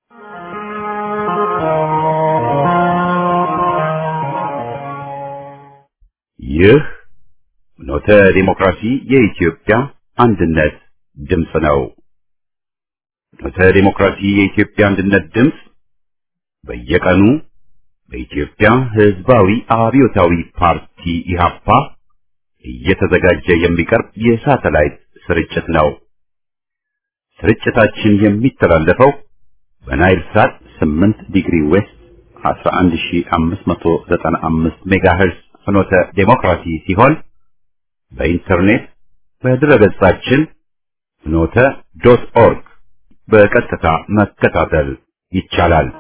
ይህ ኖተ ዲሞክራሲ የኢትዮጵያ አንድነት ድምፅ ነው። ኖተ ዲሞክራሲ የኢትዮጵያ አንድነት ድምፅ በየቀኑ በኢትዮጵያ ሕዝባዊ አብዮታዊ ፓርቲ ኢህአፓ እየተዘጋጀ የሚቀርብ የሳተላይት ስርጭት ነው። ስርጭታችን የሚተላለፈው በናይል ሳት 8 ዲግሪ ዌስት 11595 ሜጋሄርዝ ፍኖተ ዴሞክራሲ ሲሆን በኢንተርኔት በድረገጻችን ፍኖተ ዶት ኦርግ በቀጥታ መከታተል ይቻላል።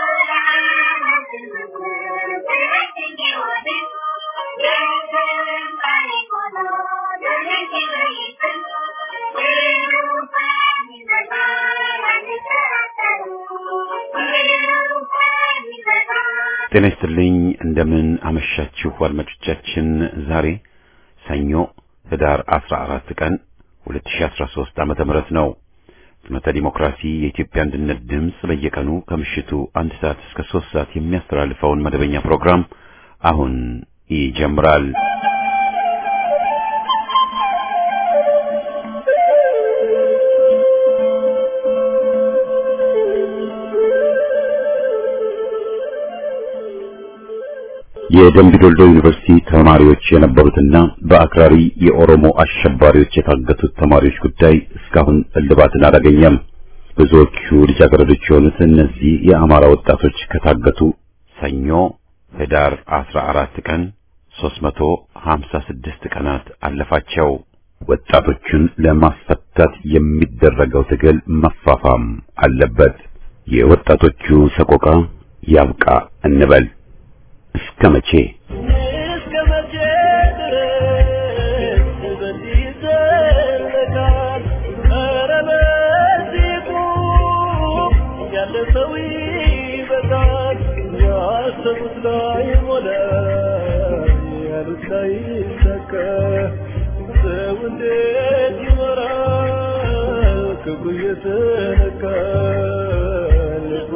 ጤና ይስጥልኝ። እንደምን አመሻችሁ አድማጮቻችን። ዛሬ ሰኞ ህዳር 14 ቀን 2013 ዓመተ ምህረት ነው። ፍኖተ ዲሞክራሲ የኢትዮጵያ አንድነት ድምፅ በየቀኑ ከምሽቱ አንድ ሰዓት እስከ ሶስት ሰዓት የሚያስተላልፈውን መደበኛ ፕሮግራም አሁን ይጀምራል። የደምቢ ዶልዶ ዩኒቨርሲቲ ተማሪዎች የነበሩትና በአክራሪ የኦሮሞ አሸባሪዎች የታገቱት ተማሪዎች ጉዳይ እስካሁን እልባትን አላገኘም። ብዙዎቹ ልጃገረዶች የሆኑት እነዚህ የአማራ ወጣቶች ከታገቱ ሰኞ ህዳር 14 ቀን 356 ቀናት አለፋቸው። ወጣቶቹን ለማስፈታት የሚደረገው ትግል መፋፋም አለበት። የወጣቶቹ ሰቆቃ ያብቃ እንበል። እስከ መቼ እስከ መቼ ድረስ በዚህ ይዘለቃል? ኧረ በዚህ ቁም፣ ያለ ሰው ይበቃል። ያሰቡት ላይ ሞላ፣ ያሉት ላይ ይሳካ። ሰው እንዴት ይኖራል? ክብሩ እየተነካ ልቡ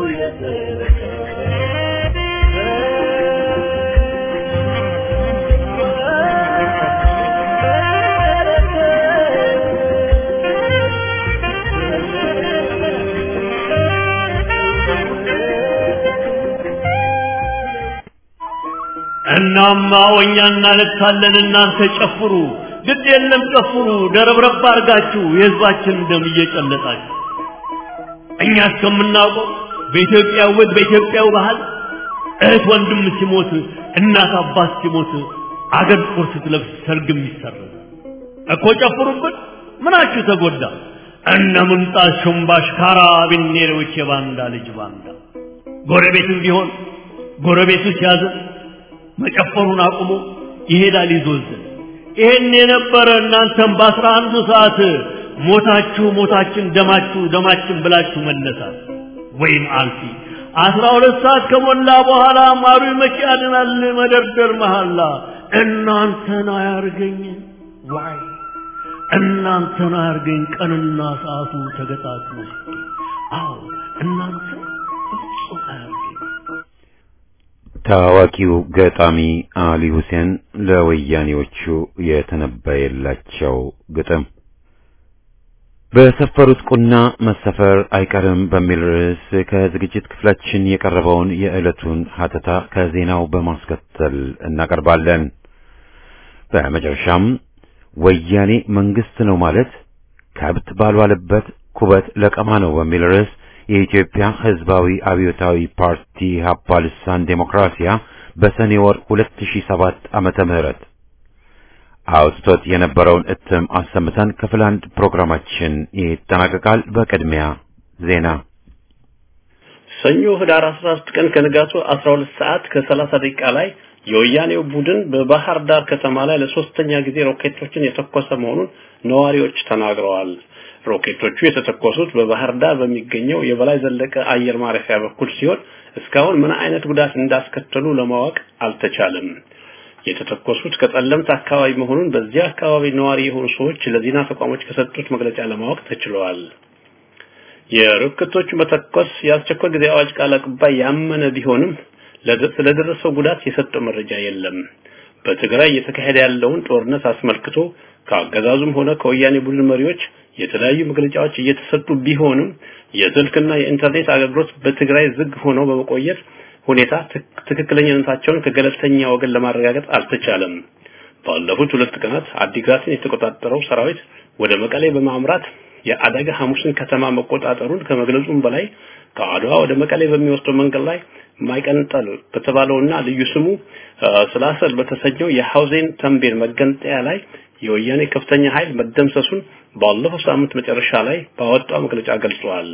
እናማ ወኛ እናለቅሳለን፣ እናንተ ጨፍሩ። ግድ የለም ጨፍሩ፣ ደረብረብ አድርጋችሁ የህዝባችን ደም እየጨለጣችሁ እኛ እስከምናውቀው በኢትዮጵያ ውበት በኢትዮጵያው ባህል እህት ወንድም ሲሞት እናት አባት ሲሞት አገር ጥቁር ስትለብስ ሰርግም ይሰረዝ እኮ ጨፍሩብን። ምናችሁ ተጎዳ? እነ ምንጣት ሹምባሽ ካራቢኔሮች የባንዳ ልጅ ባንዳ ጎረቤትም ቢሆን ጎረቤቱ ሲያዝን መጨፈሩን አቁሞ ይሄዳል ይዞዝን። ይሄን የነበረ እናንተም በአስራ አንዱ ሰዓት ሞታችሁ ሞታችን ደማችሁ ደማችን ብላችሁ መነሳት ወይም አልፊ አስራ ሁለት ሰዓት ከሞላ በኋላ ማሩ መቼ ያድናል መደርደር መሐላ እናንተን አያርገኝ ዋይ እናንተን አያርገኝ ቀንና ሰዓቱ ተገጣጥሞ አዎ እናንተ ፍጹም አያርገኝ ታዋቂው ገጣሚ አሊ ሁሴን ለወያኔዎቹ የተነበየላቸው ግጥም በሰፈሩት ቁና መሰፈር አይቀርም በሚል ርዕስ ከዝግጅት ክፍላችን የቀረበውን የዕለቱን ሀተታ ከዜናው በማስከተል እናቀርባለን። በመጨረሻም ወያኔ መንግስት ነው ማለት ከብት ባልዋለበት ኩበት ለቀማ ነው በሚል ርዕስ የኢትዮጵያ ሕዝባዊ አብዮታዊ ፓርቲ ኢህአፓ ልሳን ዴሞክራሲያ በሰኔ ወር 2007 ዓመተ ምህረት አውጥቶት የነበረውን እትም አሰምተን ክፍል አንድ ፕሮግራማችን ይጠናቀቃል። በቅድሚያ ዜና። ሰኞ ህዳር 13 ቀን ከንጋቱ 12 ሰዓት ከ30 ደቂቃ ላይ የወያኔው ቡድን በባህር ዳር ከተማ ላይ ለሶስተኛ ጊዜ ሮኬቶችን የተኮሰ መሆኑን ነዋሪዎች ተናግረዋል። ሮኬቶቹ የተተኮሱት በባህር ዳር በሚገኘው የበላይ ዘለቀ አየር ማረፊያ በኩል ሲሆን እስካሁን ምን አይነት ጉዳት እንዳስከተሉ ለማወቅ አልተቻለም። የተተኮሱት ከጠለምት አካባቢ መሆኑን በዚያ አካባቢ ነዋሪ የሆኑ ሰዎች ለዜና ተቋሞች ከሰጡት መግለጫ ለማወቅ ተችለዋል። የሮኬቶቹ መተኮስ የአስቸኳይ ጊዜ አዋጅ ቃል አቀባይ ያመነ ቢሆንም ስለደረሰው ጉዳት የሰጠው መረጃ የለም። በትግራይ እየተካሄደ ያለውን ጦርነት አስመልክቶ ከአገዛዙም ሆነ ከወያኔ ቡድን መሪዎች የተለያዩ መግለጫዎች እየተሰጡ ቢሆንም የስልክና የኢንተርኔት አገልግሎት በትግራይ ዝግ ሆነው በመቆየት ሁኔታ ትክክለኛነታቸውን ከገለልተኛ ወገን ለማረጋገጥ አልተቻለም። ባለፉት ሁለት ቀናት አዲግራትን የተቆጣጠረው ሰራዊት ወደ መቀሌ በማምራት የአደጋ ሐሙስን ከተማ መቆጣጠሩን ከመግለጹም በላይ ከአድዋ ወደ መቀሌ በሚወስደው መንገድ ላይ ማይቀንጠል በተባለውና ልዩ ስሙ ስላሰል በተሰኘው የሐውዜን ተንቤን መገንጠያ ላይ የወያኔ ከፍተኛ ኃይል መደምሰሱን ባለፈው ሳምንት መጨረሻ ላይ ባወጣው መግለጫ ገልጿል።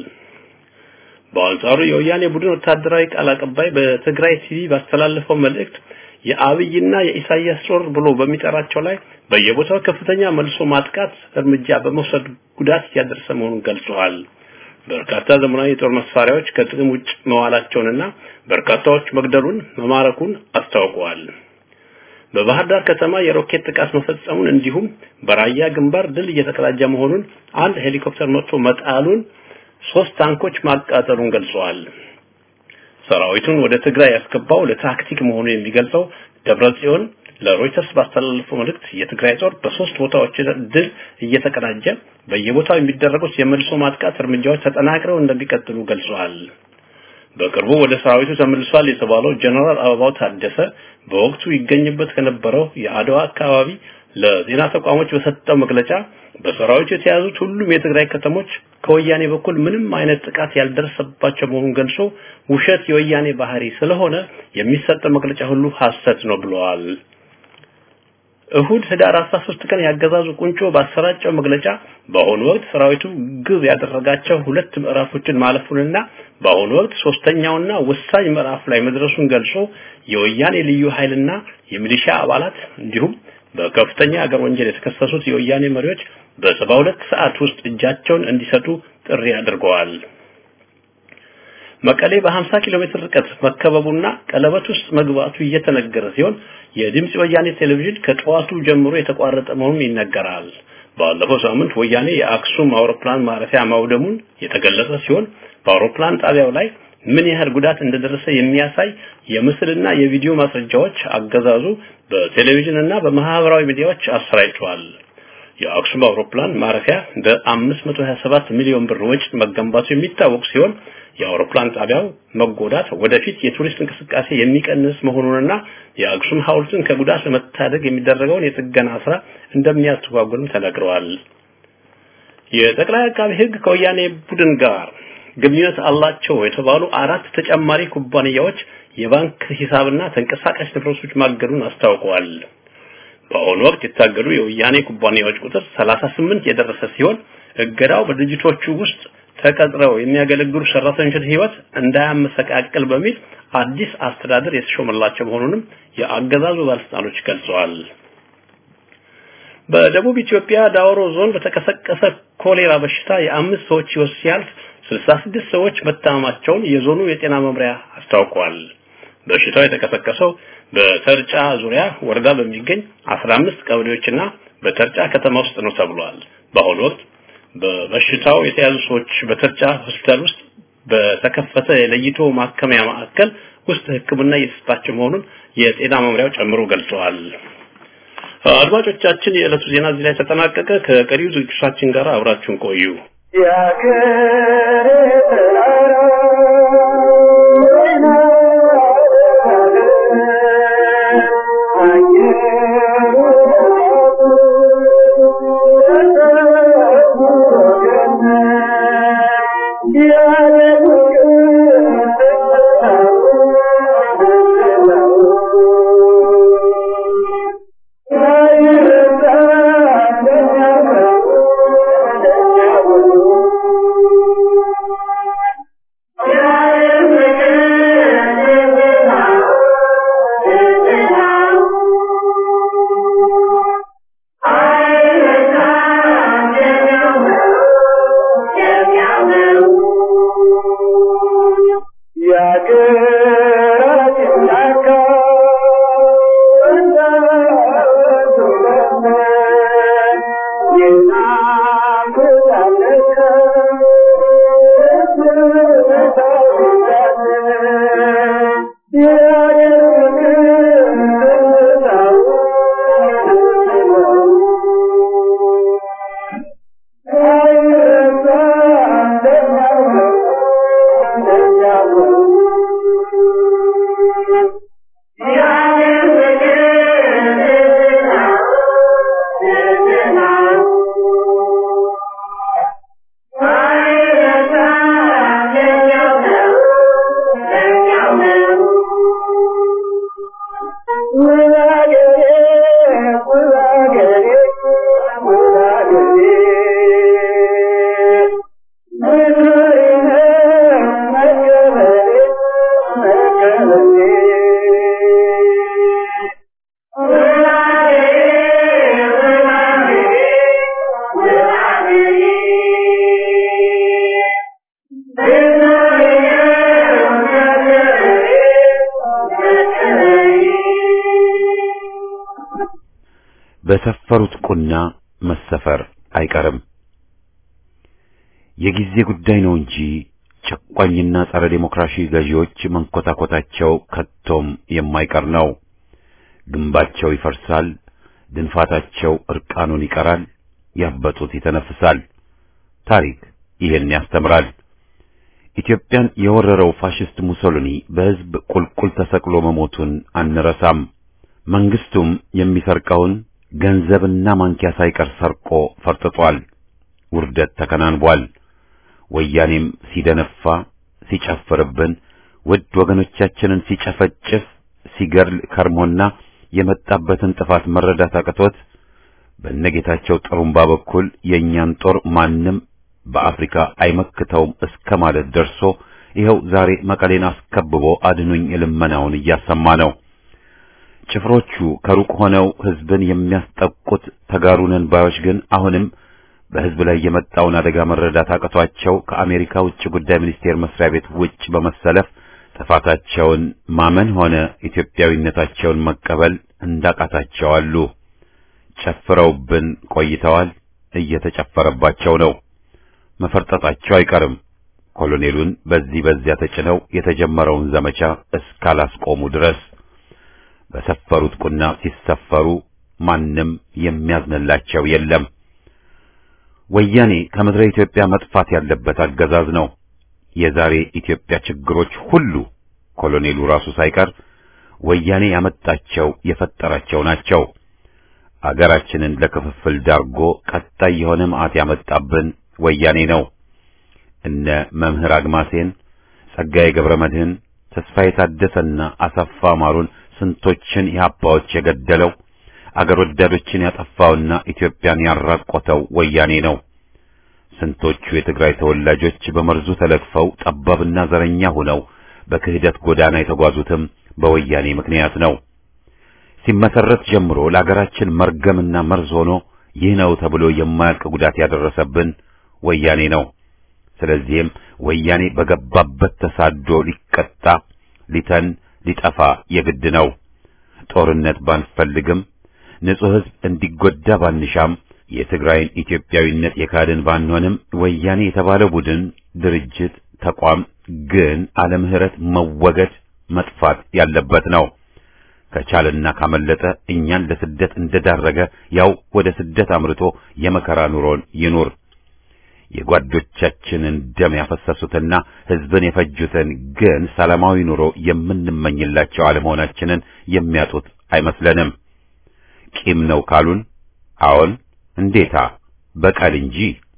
በአንጻሩ የወያኔ ቡድን ወታደራዊ ቃል አቀባይ በትግራይ ቲቪ ባስተላለፈው መልእክት የአብይና የኢሳያስ ጦር ብሎ በሚጠራቸው ላይ በየቦታው ከፍተኛ መልሶ ማጥቃት እርምጃ በመውሰድ ጉዳት እያደረሰ መሆኑን ገልጸዋል። በርካታ ዘመናዊ የጦር መሳሪያዎች ከጥቅም ውጭ መዋላቸውንና በርካታዎች መግደሉን መማረኩን አስታውቀዋል። በባህር ዳር ከተማ የሮኬት ጥቃት መፈጸሙን እንዲሁም በራያ ግንባር ድል እየተቀዳጀ መሆኑን አንድ ሄሊኮፕተር መጥቶ መጣሉን ሶስት ታንኮች ማቃጠሉን ገልጸዋል። ሰራዊቱን ወደ ትግራይ ያስገባው ለታክቲክ መሆኑን የሚገልጸው ደብረ ጽዮን ለሮይተርስ ባስተላለፈው መልእክት የትግራይ ጦር በሶስት ቦታዎች ድል እየተቀዳጀ በየቦታው የሚደረጉት የመልሶ ማጥቃት እርምጃዎች ተጠናክረው እንደሚቀጥሉ ገልጸዋል። በቅርቡ ወደ ሰራዊቱ ተመልሷል የተባለው ጀነራል አበባው ታደሰ በወቅቱ ይገኝበት ከነበረው የአድዋ አካባቢ ለዜና ተቋሞች በሰጠው መግለጫ በሰራዊቱ የተያዙት ሁሉም የትግራይ ከተሞች ከወያኔ በኩል ምንም አይነት ጥቃት ያልደረሰባቸው መሆኑን ገልጾ ውሸት የወያኔ ባህሪ ስለሆነ የሚሰጠው መግለጫ ሁሉ ሐሰት ነው ብለዋል። እሁድ ህዳር 13 ቀን ያገዛዙ ቁንጮ ባሰራጨው መግለጫ በአሁኑ ወቅት ሰራዊቱ ግብ ያደረጋቸው ሁለት ምዕራፎችን ማለፉንና በአሁኑ ወቅት ሶስተኛውና ወሳኝ ምዕራፍ ላይ መድረሱን ገልጾ የወያኔ ልዩ ኃይልና የሚሊሻ አባላት እንዲሁም በከፍተኛ ሀገር ወንጀል የተከሰሱት የወያኔ መሪዎች በሰባ ሁለት ሰዓት ውስጥ እጃቸውን እንዲሰጡ ጥሪ አድርገዋል። መቀሌ በ50 ኪሎ ሜትር ርቀት መከበቡና ቀለበት ውስጥ መግባቱ እየተነገረ ሲሆን የድምጽ ወያኔ ቴሌቪዥን ከጠዋቱ ጀምሮ የተቋረጠ መሆኑን ይነገራል። ባለፈው ሳምንት ወያኔ የአክሱም አውሮፕላን ማረፊያ ማውደሙን የተገለጸ ሲሆን በአውሮፕላን ጣቢያው ላይ ምን ያህል ጉዳት እንደደረሰ የሚያሳይ የምስልና የቪዲዮ ማስረጃዎች አገዛዙ በቴሌቪዥንና በማህበራዊ ሚዲያዎች አሰራጭቷል። የአክሱም አውሮፕላን ማረፊያ በ527 ሚሊዮን ብር ወጪ መገንባቱ የሚታወቅ ሲሆን የአውሮፕላን ጣቢያው መጎዳት ወደፊት የቱሪስት እንቅስቃሴ የሚቀንስ መሆኑንና የአክሱም ሐውልትን ከጉዳት ለመታደግ የሚደረገውን የጥገና ስራ እንደሚያስተጓጉልም ተነግረዋል። የጠቅላይ አቃቢ ሕግ ከወያኔ ቡድን ጋር ግንኙነት አላቸው የተባሉ አራት ተጨማሪ ኩባንያዎች የባንክ ሂሳብና ተንቀሳቃሽ ንብረቶች ማገዱን አስታውቀዋል። በአሁኑ ወቅት የታገዱ የወያኔ ኩባንያዎች ቁጥር 38 የደረሰ ሲሆን እገዳው በድርጅቶቹ ውስጥ ተቀጥረው የሚያገለግሉ ሰራተኞችን ህይወት እንዳያመሰቃቅል በሚል አዲስ አስተዳደር የተሾመላቸው መሆኑንም የአገዛዙ ባለስልጣኖች ገልጸዋል። በደቡብ ኢትዮጵያ ዳውሮ ዞን በተቀሰቀሰ ኮሌራ በሽታ የአምስት ሰዎች ህይወት ሲያልፍ 66 ሰዎች መታመማቸውን የዞኑ የጤና መምሪያ አስታውቋል። በሽታው የተቀሰቀሰው በተርጫ ዙሪያ ወረዳ በሚገኝ 15 ቀበሌዎችና በተርጫ ከተማ ውስጥ ነው ተብሏል። በአሁኑ ወቅት በበሽታው የተያዙ ሰዎች በተርጫ ሆስፒታል ውስጥ በተከፈተ የለይቶ ማከሚያ ማዕከል ውስጥ ሕክምና እየተሰጣቸው መሆኑን የጤና መምሪያው ጨምሮ ገልጸዋል። አድማጮቻችን፣ የዕለቱ ዜና እዚህ ላይ ተጠናቀቀ። ከቀሪው ዝግጅቶቻችን ጋር አብራችሁን ቆዩ። በሰፈሩት ቁና መሰፈር አይቀርም። የጊዜ ጉዳይ ነው እንጂ ጨቋኝና ጸረ ዴሞክራሲ ገዢዎች መንኮታኮታቸው ከቶም የማይቀር ነው። ግንባቸው ይፈርሳል፣ ድንፋታቸው እርቃኑን ይቀራል፣ ያበጡት ይተነፍሳል። ታሪክ ይህን ያስተምራል። ኢትዮጵያን የወረረው ፋሽስት ሙሶሊኒ በሕዝብ ቁልቁል ተሰቅሎ መሞቱን አንረሳም። መንግስቱም የሚሰርቀውን ገንዘብና ማንኪያ ሳይቀር ሰርቆ ፈርጥጧል። ውርደት ተከናንቧል። ወያኔም ሲደነፋ ሲጨፍርብን፣ ውድ ወገኖቻችንን ሲጨፈጭፍ ሲገርል ከርሞና የመጣበትን ጥፋት መረዳት አቅቶት በነጌታቸው ጥሩምባ በኩል የእኛን ጦር ማንም በአፍሪካ አይመክተውም እስከ ማለት ደርሶ ይኸው ዛሬ መቀሌን አስከብቦ አድኑኝ ልመናውን እያሰማ ነው። ጭፍሮቹ ከሩቅ ሆነው ህዝብን የሚያስጠቁት ተጋሩነን ባዮች ግን አሁንም በህዝብ ላይ የመጣውን አደጋ መረዳት አቅቷቸው ከአሜሪካ ውጭ ጉዳይ ሚኒስቴር መስሪያ ቤት ውጭ በመሰለፍ ጥፋታቸውን ማመን ሆነ ኢትዮጵያዊነታቸውን መቀበል እንዳቃታቸው አሉ። ጨፍረውብን ቆይተዋል። እየተጨፈረባቸው ነው። መፈርጠጣቸው አይቀርም። ኮሎኔሉን በዚህ በዚያ ተጭነው የተጀመረውን ዘመቻ እስካላስቆሙ ድረስ በሰፈሩት ቁና ሲሰፈሩ ማንም የሚያዝንላቸው የለም። ወያኔ ከምድረ ኢትዮጵያ መጥፋት ያለበት አገዛዝ ነው። የዛሬ ኢትዮጵያ ችግሮች ሁሉ ኮሎኔሉ ራሱ ሳይቀር ወያኔ ያመጣቸው የፈጠራቸው ናቸው። አገራችንን ለክፍፍል ዳርጎ ቀጣይ የሆነ መዓት ያመጣብን ወያኔ ነው። እነ መምህር አግማሴን፣ ጸጋዬ ገብረ መድህን፣ ተስፋዬ ታደሰና አሰፋ ማሩን ስንቶችን ኢህአፓዎች የገደለው አገር ወዳዶችን ያጠፋውና ኢትዮጵያን ያራቆተው ወያኔ ነው። ስንቶቹ የትግራይ ተወላጆች በመርዙ ተለክፈው ጠባብና ዘረኛ ሆነው በክህደት ጎዳና የተጓዙትም በወያኔ ምክንያት ነው። ሲመሰረት ጀምሮ ለአገራችን መርገምና መርዝ ሆኖ ይህ ነው ተብሎ የማያልቅ ጉዳት ያደረሰብን ወያኔ ነው። ስለዚህም ወያኔ በገባበት ተሳዶ ሊቀጣ ሊተን ሊጠፋ የግድ ነው። ጦርነት ባንፈልግም ንጹሕ ሕዝብ እንዲጎዳ ባንሻም የትግራይን ኢትዮጵያዊነት የካድን ባንሆንም ወያኔ የተባለ ቡድን፣ ድርጅት፣ ተቋም ግን አለ ምህረት መወገድ መጥፋት ያለበት ነው። ከቻለና ካመለጠ እኛን ለስደት እንደዳረገ ያው ወደ ስደት አምርቶ የመከራ ኑሮን ይኑር። የጓዶቻችንን ደም ያፈሰሱትና ሕዝብን የፈጁትን ግን ሰላማዊ ኑሮ የምንመኝላቸው አለመሆናችንን የሚያጡት አይመስለንም። ቂም ነው ካሉን፣ አዎን እንዴታ በቀል እንጂ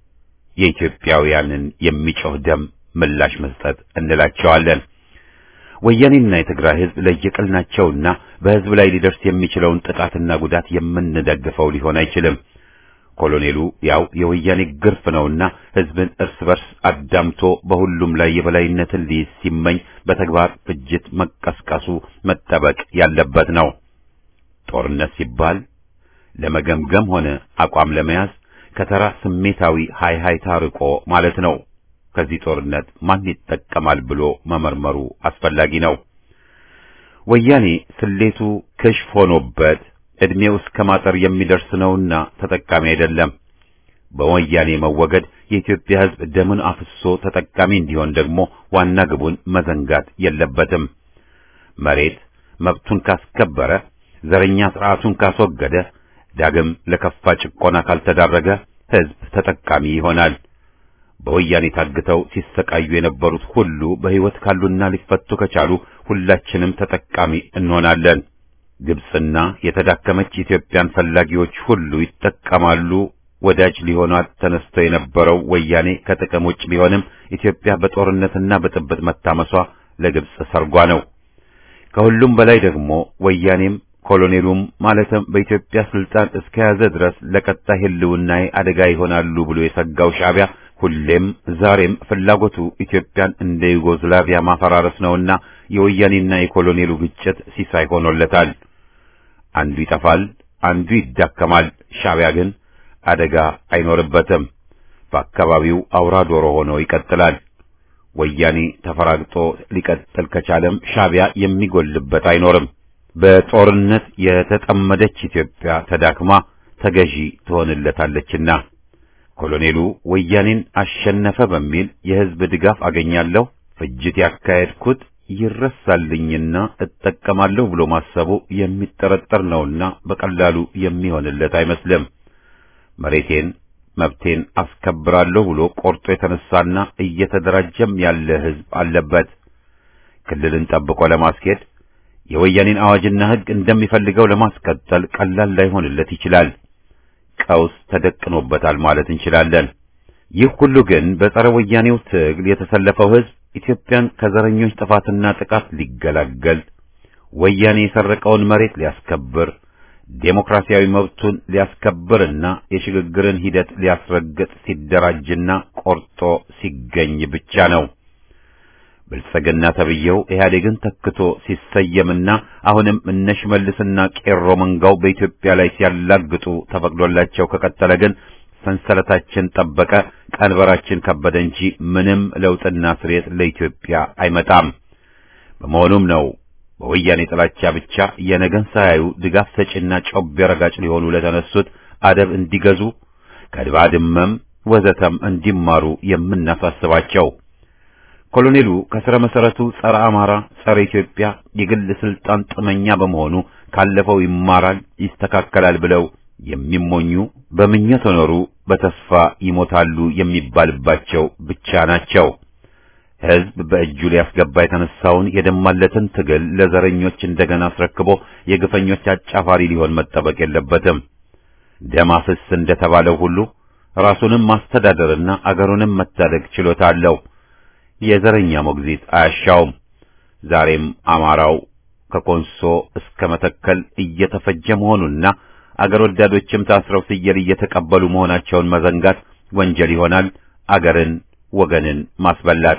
የኢትዮጵያውያንን የሚጮህ ደም ምላሽ መስጠት እንላቸዋለን። ወያኔና የትግራይ ሕዝብ ለየቅል ናቸውና በሕዝብ ላይ ሊደርስ የሚችለውን ጥቃትና ጉዳት የምንደግፈው ሊሆን አይችልም። ኮሎኔሉ ያው የወያኔ ግርፍ ነውና ሕዝብን እርስ በርስ አዳምቶ በሁሉም ላይ የበላይነትን ሊይዝ ሲመኝ በተግባር ፍጅት መቀስቀሱ መጠበቅ ያለበት ነው። ጦርነት ሲባል ለመገምገም ሆነ አቋም ለመያዝ ከተራ ስሜታዊ ሃይሃይታ ርቆ ማለት ነው። ከዚህ ጦርነት ማን ይጠቀማል ብሎ መመርመሩ አስፈላጊ ነው። ወያኔ ስሌቱ ክሽፍ ሆኖበት ዕድሜው እስከ ማጠር የሚደርስ ነውና ተጠቃሚ አይደለም። በወያኔ መወገድ የኢትዮጵያ ሕዝብ ደሙን አፍሶ ተጠቃሚ እንዲሆን ደግሞ ዋና ግቡን መዘንጋት የለበትም። መሬት መብቱን ካስከበረ፣ ዘረኛ ስርዓቱን ካስወገደ፣ ዳግም ለከፋ ጭቆና ካልተዳረገ ሕዝብ ተጠቃሚ ይሆናል። በወያኔ ታግተው ሲሰቃዩ የነበሩት ሁሉ በሕይወት ካሉና ሊፈቱ ከቻሉ ሁላችንም ተጠቃሚ እንሆናለን። ግብጽና የተዳከመች ኢትዮጵያን ፈላጊዎች ሁሉ ይጠቀማሉ። ወዳጅ ሊሆኗት ተነስተው የነበረው ወያኔ ከጥቅም ውጭ ቢሆንም ኢትዮጵያ በጦርነትና በጥብጥ መታመሷ ለግብጽ ሰርጓ ነው። ከሁሉም በላይ ደግሞ ወያኔም ኮሎኔሉም ማለትም በኢትዮጵያ ስልጣን እስከያዘ ድረስ ለቀጣይ ሕልውናዬ አደጋ ይሆናሉ ብሎ የሰጋው ሻዕቢያ ሁሌም ዛሬም ፍላጎቱ ኢትዮጵያን እንደ ዩጎዝላቪያ ማፈራረስ ነውና የወያኔና የኮሎኔሉ ግጭት ሲሳይ ሆኖለታል። አንዱ ይጠፋል፣ አንዱ ይዳከማል። ሻዕቢያ ግን አደጋ አይኖርበትም። በአካባቢው አውራ ዶሮ ሆኖ ይቀጥላል። ወያኔ ተፈራግጦ ሊቀጥል ከቻለም ሻዕቢያ የሚጎልበት አይኖርም። በጦርነት የተጠመደች ኢትዮጵያ ተዳክማ ተገዢ ትሆንለታለችና ኮሎኔሉ ወያኔን አሸነፈ በሚል የሕዝብ ድጋፍ አገኛለሁ፣ ፍጅት ያካሄድኩት ይረሳልኝና እጠቀማለሁ ብሎ ማሰቡ የሚጠረጠር ነውና በቀላሉ የሚሆንለት አይመስልም። መሬቴን መብቴን አስከብራለሁ ብሎ ቆርጦ የተነሳና እየተደራጀም ያለ ሕዝብ አለበት። ክልልን ጠብቆ ለማስኬድ የወያኔን አዋጅና ሕግ እንደሚፈልገው ለማስቀጠል ቀላል ላይሆንለት ይችላል። ቀውስ ተደቅኖበታል ማለት እንችላለን። ይህ ሁሉ ግን በጸረ ወያኔው ትግል የተሰለፈው ሕዝብ ኢትዮጵያን ከዘረኞች ጥፋትና ጥቃት ሊገላገል ወያኔ የሰረቀውን መሬት ሊያስከብር ዴሞክራሲያዊ መብቱን ሊያስከብርና የሽግግርን ሂደት ሊያስረግጥ ሲደራጅና ቆርጦ ሲገኝ ብቻ ነው። ብልጽግና ተብዬው ኢህአዴግን ተክቶ ሲሰየምና አሁንም እነ ሽመልስና ቄሮ መንጋው በኢትዮጵያ ላይ ሲያላግጡ ተፈቅዶላቸው ከቀጠለ ግን ሰንሰለታችን ጠበቀ፣ ቀንበራችን ከበደ እንጂ ምንም ለውጥና ስሬት ለኢትዮጵያ አይመጣም። በመሆኑም ነው በወያኔ ጥላቻ ብቻ የነገን ሳያዩ ድጋፍ ሰጪና ጮቤ ረጋጭ ሊሆኑ ለተነሱት አደብ እንዲገዙ ከድባድመም ወዘተም እንዲማሩ የምናሳስባቸው። ኮሎኔሉ ከስረ መሰረቱ ጸረ አማራ፣ ጸረ ኢትዮጵያ የግል ስልጣን ጥመኛ በመሆኑ ካለፈው ይማራል፣ ይስተካከላል ብለው የሚሞኙ በምኞት ኖሩ በተስፋ ይሞታሉ የሚባልባቸው ብቻ ናቸው። ሕዝብ በእጁ ሊያስገባ የተነሳውን የደማለትን ትግል ለዘረኞች እንደገና አስረክቦ የግፈኞች አጫፋሪ ሊሆን መጠበቅ የለበትም። ደም አፍስ እንደተባለው ሁሉ ራሱንም ማስተዳደርና አገሩንም መታደግ ችሎታ አለው። የዘረኛ ሞግዚት አያሻውም። ዛሬም አማራው ከኮንሶ እስከ መተከል እየተፈጀ መሆኑና አገር ወዳዶችም ታስረው ፍየል እየተቀበሉ መሆናቸውን መዘንጋት ወንጀል ይሆናል፣ አገርን ወገንን ማስበላት።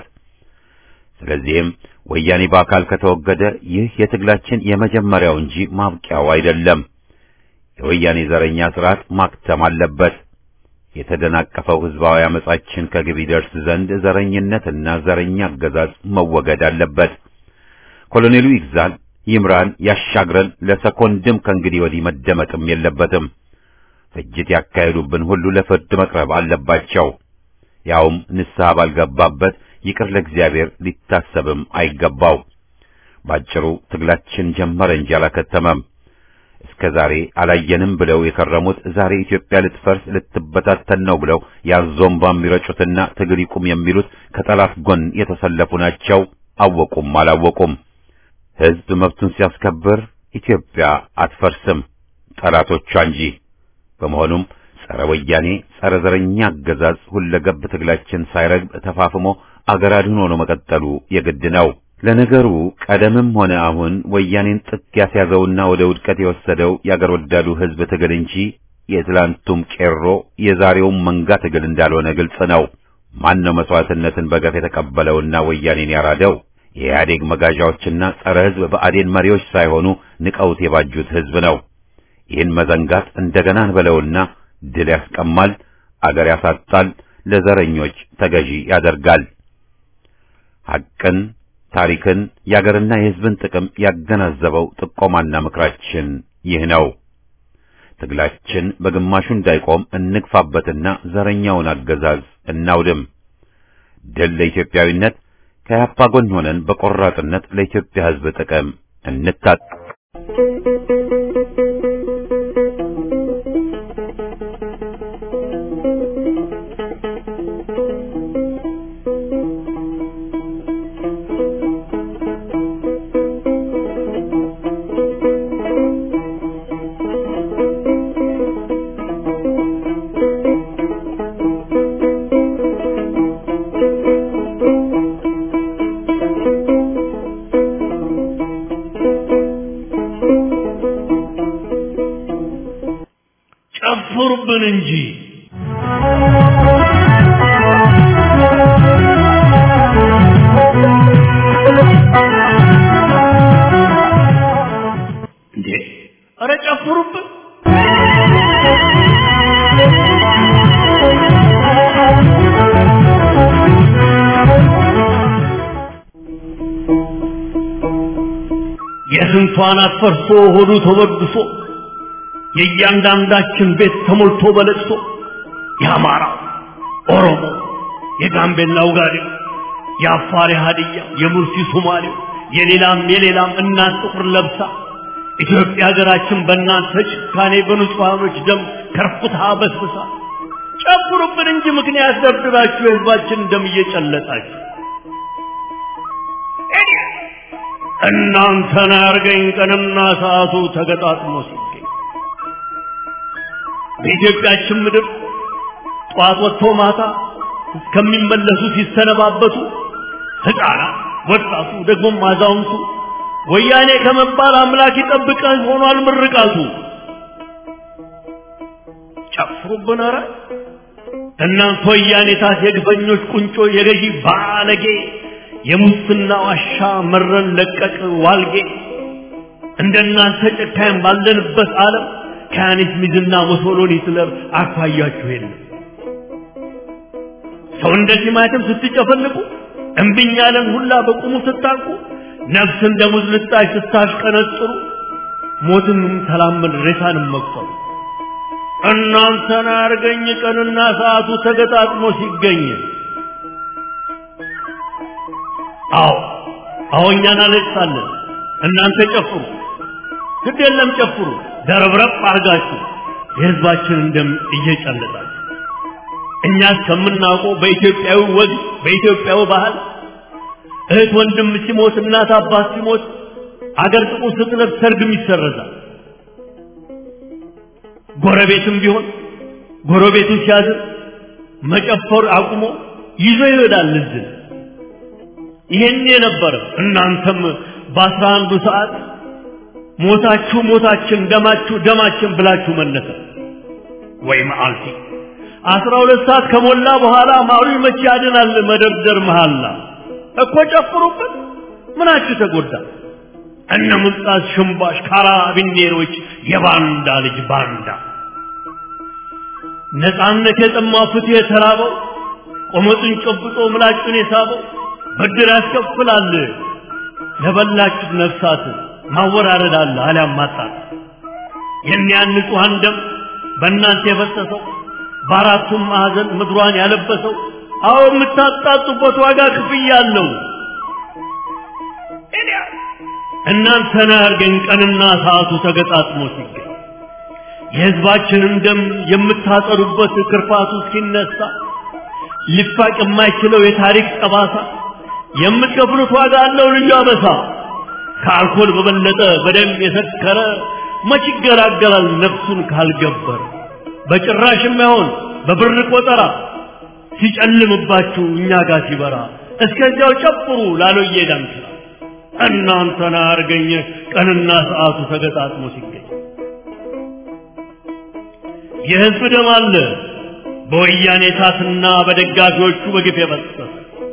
ስለዚህም ወያኔ በአካል ከተወገደ ይህ የትግላችን የመጀመሪያው እንጂ ማብቂያው አይደለም። የወያኔ ዘረኛ ስርዓት ማክተም አለበት። የተደናቀፈው ህዝባዊ አመጻችን ከግብ ይደርስ ዘንድ ዘረኝነትና ዘረኛ አገዛዝ መወገድ አለበት። ኮሎኔሉ ይግዛል፣ ይምራን፣ ያሻግረን ለሰኮንድም ከእንግዲህ ወዲህ መደመጥም የለበትም። ፍጅት ያካሄዱብን ሁሉ ለፍርድ መቅረብ አለባቸው። ያውም ንስሐ ባልገባበት ይቅር ለእግዚአብሔር ሊታሰብም አይገባው። ባጭሩ ትግላችን ጀመረ እንጂ አላከተመም። እስከ ዛሬ አላየንም ብለው የከረሙት ዛሬ ኢትዮጵያ ልትፈርስ ልትበታተን ነው ብለው ያዞምባ የሚረጩትና ትግል ይቁም የሚሉት ከጠላት ጎን የተሰለፉ ናቸው። አወቁም አላወቁም። ሕዝብ መብቱን ሲያስከብር ኢትዮጵያ አትፈርስም፣ ጠላቶቿ እንጂ። በመሆኑም ጸረ ወያኔ ጸረ ዘረኛ አገዛዝ ሁለገብ ትግላችን ሳይረግብ ተፋፍሞ አገር አድን ሆኖ መቀጠሉ የግድ ነው። ለነገሩ ቀደምም ሆነ አሁን ወያኔን ጥግ ያስያዘውና ወደ ውድቀት የወሰደው የአገር ወዳዱ ሕዝብ ትግል እንጂ የትላንቱም ቄሮ የዛሬውም መንጋ ትግል እንዳልሆነ ግልጽ ነው። ማን ነው መስዋዕትነትን በገፍ የተቀበለውና ወያኔን ያራደው? የኢህአዴግ መጋዣዎችና ጸረ ሕዝብ ብአዴን መሪዎች ሳይሆኑ ንቀውት የባጁት ሕዝብ ነው። ይህን መዘንጋት እንደገና እንበለውና ድል ያስቀማል፣ አገር ያሳጣል፣ ለዘረኞች ተገዢ ያደርጋል። ሐቅን ታሪክን የአገርና የሕዝብን ጥቅም ያገናዘበው ጥቆማና ምክራችን ይህ ነው። ትግላችን በግማሹ እንዳይቆም እንግፋበትና ዘረኛውን አገዛዝ እናውድም። ድል ለኢትዮጵያዊነት። ከያፓ ጎን ሆነን በቆራጥነት ለኢትዮጵያ ሕዝብ ጥቅም እንታጥ ጨፍሩብን እንጂ እንዴ! ኧረ ጨፍሩብን! የስንቷን አፈርሶ ሆዱ ተወድሶ የእያንዳንዳችን ቤት ተሞልቶ በለቅሶ የአማራ ኦሮሞ፣ የጋምቤላ ውጋዴው፣ የአፋር ሀዲያ፣ የሙርሲ ሶማሌው፣ የሌላም የሌላም እናት ጥቁር ለብሳ ኢትዮጵያ ሀገራችን በእናንተ ጭካኔ በንጹሐኖች ደም ከርኩታ በስብሳ ጨፍሩብን እንጂ ምክንያት ደብድባችሁ የህዝባችን ደም እየጨለጣችሁ እናንተን አያርገኝ ቀንና ሰዓቱ ተገጣጥሞ ሲገኝ በኢትዮጵያችን ምድር ጠዋት ወጥቶ ማታ እስከሚመለሱ ሲሰነባበቱ ሕፃናት፣ ወጣቱ፣ ደግሞም አዛውንቱ ወያኔ ከመባል አምላክ ይጠብቀን ሆኗል ምርቃቱ። ጨፍሩብን ኧረ እናንተ ወያኔታት የግፈኞች ቁንጮ የገዢ ባለጌ የሙስና ዋሻ መረን ለቀቅ ዋልጌ እንደናንተ ጨካኝ ባለንበት ዓለም ከያኔት ሚዝና ሙሶሎኒ ሂትለር አኳያችሁ የለም። ሰው እንደዚህ ማለትም ስትጨፈልቁ እምብኝ ያለን ሁላ በቁሙ ስታንቁ ነፍስ እንደ ሙዝ ልጣጭ ስታሽቀነጥሩ ሞትንም ተላመድ ሬሳንም መቁጠሩ እናንተን አርገኝ ቀንና ሰዓቱ ተገጣጥሞ ሲገኝ አዎ አዎ እኛ እናለቅሳለን እናንተ ጨፍሩ ግድ የለም ጨፍሩ ደረብረብ አርጋችሁ የህዝባችንን ደም እየጨለጣችሁ እኛ እስከምናውቀው በኢትዮጵያዊ ወግ በኢትዮጵያዊ ባህል እህት ወንድም ሲሞት እናት አባት ሲሞት አገር ጥቁር ስትለብስ ሰርግም ይሰረዛል። ጎረቤትም ቢሆን ጎረቤቱ ሲያዝን መጨፈር አቁሞ ይዞ ይሄዳል ልዝን። ይሄን የነበረ እናንተም በአስራ አንዱ ሰዓት ሞታችሁ ሞታችን ደማችሁ ደማችን ብላችሁ መለሰ ወይ መዓልቲ አስራ ሁለት ሰዓት ከሞላ በኋላ ማሩ መቼ ያድናል መደርደር መሃላ እኮ ጨፍሩበት ምናችሁ ተጎዳ እነ ሙልጣስ ሽምባሽ ካራቢኔሮች የባንዳ ልጅ ባንዳ ነፃነት የጠማው ፍትህ የተራበው ቆመጡን ጨብጦ ምላጩን የሳበው ብድር ያስከፍላል ለበላችሁት ነፍሳት ማወራረድ አለ አሊያም ማጣት የኒያን ንጹሐን ደም በእናንተ የፈሰሰው በአራቱም ማዕዘን ምድሯን ያለበሰው አዎ የምታጣጡበት ዋጋ ክፍያ አለው። እናንተን አያርገኝ ቀንና ሰዓቱ ተገጣጥሞ ሲገኝ የሕዝባችንን ደም የምታጠሩበት ክርፋቱ እስኪነሳ ሊፋቅ የማይችለው የታሪክ ጠባሳ የምትከፍሉት ዋጋ አለው ልዩ አበሳ። ከአልኮል በበለጠ በደም የሰከረ መች ይገላገላል ነፍሱን ካልገበረ በጭራሽ የማይሆን በብር ቆጠራ ሲጨልምባችሁ እኛ ጋር ሲበራ እስከዚያው ጨፍሩ ላሎዬ ዳንስራ እናንተን አርገኝ ቀንና ሰዓቱ ተገጣጥሞ ሲገኝ የሕዝብ ደም አለ በወያኔ ታትና በደጋፊዎቹ በግፍ የፈሰሰ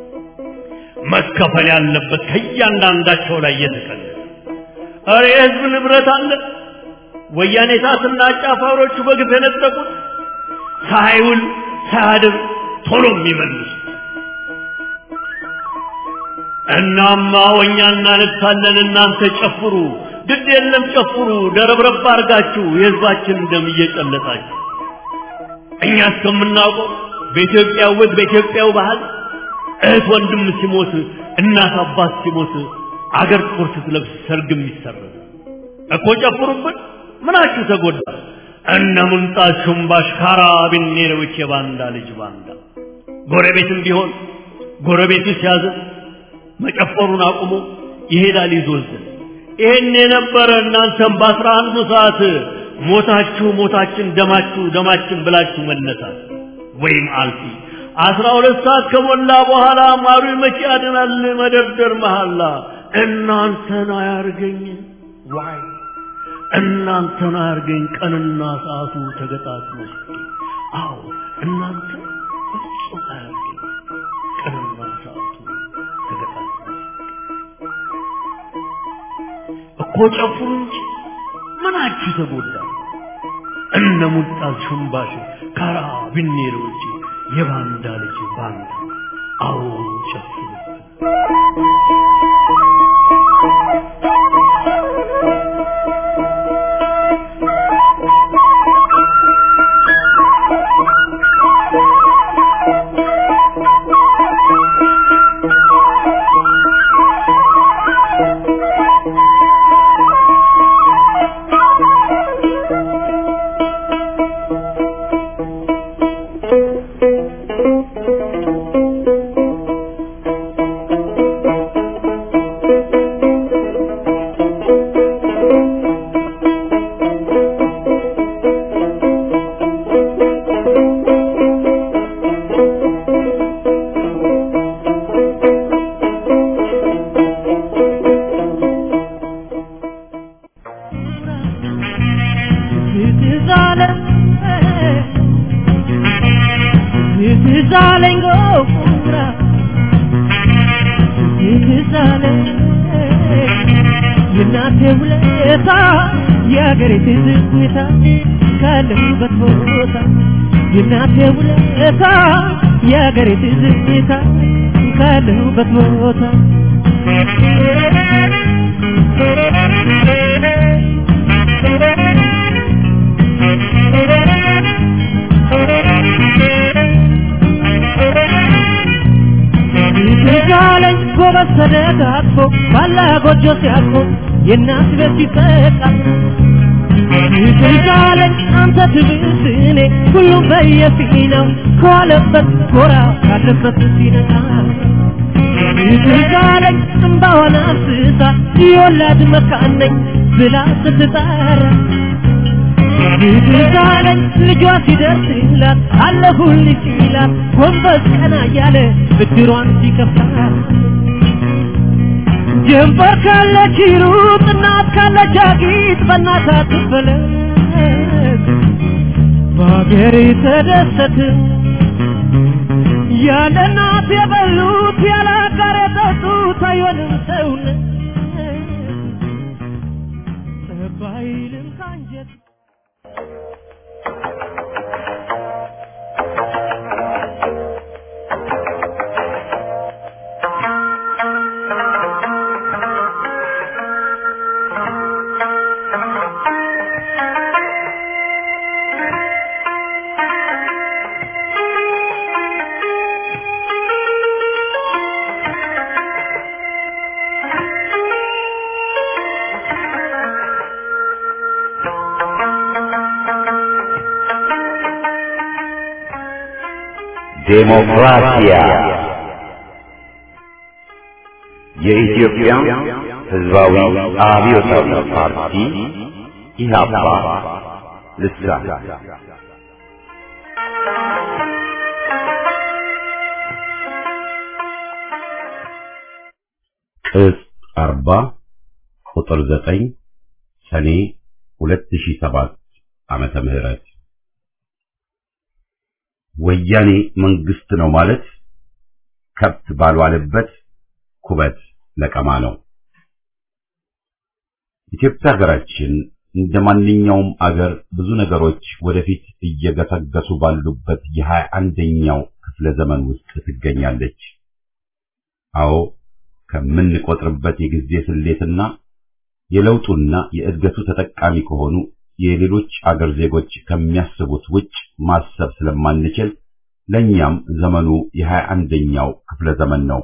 መከፈል ያለበት ከእያንዳንዳቸው ላይ እየተቀለ እረ የሕዝብ ንብረት አለ ወያኔ ታትና አጫፋሪዎቹ በግፍ የነጠቁት ሳይውል ሳያድር ቶሎ የሚመልሱ እናማ ወኛ እናነግሳለን እናንተ ጨፍሩ ግድ የለም ጨፍሩ ደረብረብ አርጋችሁ የሕዝባችን ደም እየጨለጣችሁ እኛ እስከምናውቀው በኢትዮጵያ ወግ በኢትዮጵያው ባህል እህት ወንድም ሲሞት እናት አባት ሲሞት አገር ጥቁር ስትለብስ ሰርግም ይሰረዝ እኮ ጨፍሩብን ምናችሁ ተጎዳ እነ ሙንጣት ሹምባሽ ካራቢኔሮች የባንዳ ልጅ ባንዳ ጎረቤትም ቢሆን ጎረቤቱ ሲያዝን መጨፈሩን አቁሞ ይሄዳል ይዞዝን ይሄን የነበረ እናንተም በአስራ አንዱ ሰዓት ሞታችሁ ሞታችን ደማችሁ ደማችን ብላችሁ መነሳት ወይም አልፊ አስራ ሁለት ሰዓት ከሞላ በኋላ ማሩ መቼ ያድናል መደርደር መሐላ እናንተን አያርገኝ ዋይ እናንተን አያርገኝ ቀንና ሰዓቱ ተገጣጥሞ አዎ እናንተ ፍጹም አያርገኝ ቀንና ሰዓቱ ተገጣጥሞ እኮ ጨፍሩ እንጂ ምናችሁ ተጎዳ እነ ሙልጣት ሹምባሽ ካራ ቢኔሮች የባንዳ ልጅ ባንዳ አዎ ጨፍሩ ይዛለኝ ጎራ ይዛለኝ የእናቴ ውለታ የአገሬ ትዝታ ካለሁበት ቦታ የእናቴ ውለታ የአገሬ ትዝታ ካለሁበት ቦታ ይዛለኝ ጎበዝ ተደጋግፎ ባላ ጎጆ ሲያቆ የእናት ቤት ሲጠቃ ይዛለኝ አንተ ትብስ እኔ ሁሉም በየፊናው ከዋለበት ጎራ ካለበት ሲነቃ ይዛለኝ እምባዋን አፍስሳ የወላድ መካን ነኝ ብላ ስትጠራ ይዛለኝ ልጇ ሲደርስላት አለሁልሽ ይላት ጎንበስ ቀና እያለ ብድሯን ሲከፍላት ጀንበር ካለች ይሩጥ እናት ካለች አጊጥ በእናት አትፈለግ በሀገሬ ተደሰት ያለ እናት የበሉት ያለ አጋር የጠጡት አይሆንም ሰውነት ባይልም ካንጀት ዴሞክራሲያ የኢትዮጵያ ሕዝባዊ አብዮታዊ ፓርቲ ኢህአፓ ልሳን ቅጽ አርባ ቁጥር ዘጠኝ ሰኔ ሁለት ሺህ ሰባት ዓመተ ምህረት ወያኔ መንግስት ነው ማለት ከብት ባልዋለበት ኩበት ለቀማ ነው። ኢትዮጵያ ሀገራችን እንደ ማንኛውም አገር ብዙ ነገሮች ወደፊት እየገሰገሱ ባሉበት የሀያ አንደኛው ክፍለ ዘመን ውስጥ ትገኛለች። አዎ ከምንቆጥርበት የጊዜ ስሌትና የለውጡና የእድገቱ ተጠቃሚ ከሆኑ የሌሎች አገር ዜጎች ከሚያስቡት ውጭ ማሰብ ስለማንችል ለኛም ዘመኑ የሀያ አንደኛው ክፍለ ዘመን ነው።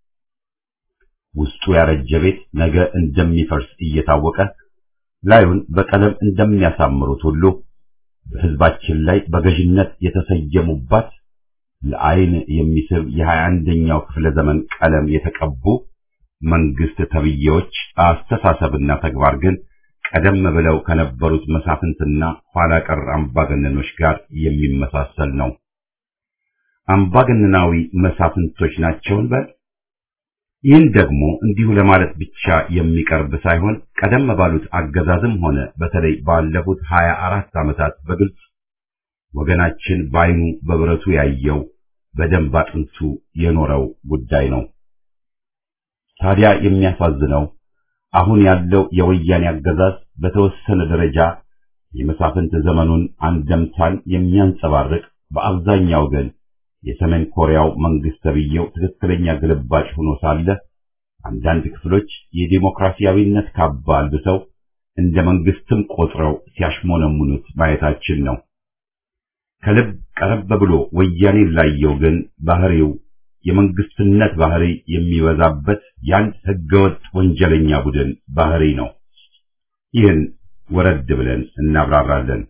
ውስጡ ያረጀ ቤት ነገ እንደሚፈርስ እየታወቀ ላዩን በቀለም እንደሚያሳምሩት ሁሉ በሕዝባችን ላይ በገዥነት የተሰየሙባት ለዓይን የሚስብ የሀያ አንደኛው ክፍለ ዘመን ቀለም የተቀቡ መንግስት ተብዬዎች አስተሳሰብና ተግባር ግን ቀደም ብለው ከነበሩት መሳፍንትና ኋላ ቀር አምባገነኖች ጋር የሚመሳሰል ነው። አምባገነናዊ መሳፍንቶች ናቸውን በል ይህን ደግሞ እንዲሁ ለማለት ብቻ የሚቀርብ ሳይሆን ቀደም ባሉት አገዛዝም ሆነ በተለይ ባለፉት ሀያ አራት ዓመታት በግልጽ ወገናችን ባይኑ በብረቱ ያየው በደንብ አጥንቱ የኖረው ጉዳይ ነው። ታዲያ የሚያሳዝነው አሁን ያለው የወያኔ አገዛዝ በተወሰነ ደረጃ የመሳፍንት ዘመኑን አንደምታን የሚያንጸባርቅ በአብዛኛው ግን የሰሜን ኮሪያው መንግስት ተብዬው ትክክለኛ ግልባጭ ሆኖ ሳለ አንዳንድ ክፍሎች የዲሞክራሲያዊነት ካባ አልብሰው እንደ መንግስትም ቆጥረው ሲያሽሞነሙኑት ማየታችን ነው። ከልብ ቀረብ ብሎ ወያኔን ላየው ግን ባህሪው የመንግስትነት ባህሪ የሚበዛበት የአንድ ህገወጥ ወንጀለኛ ቡድን ባህሪ ነው። ይህን ወረድ ብለን እናብራራለን።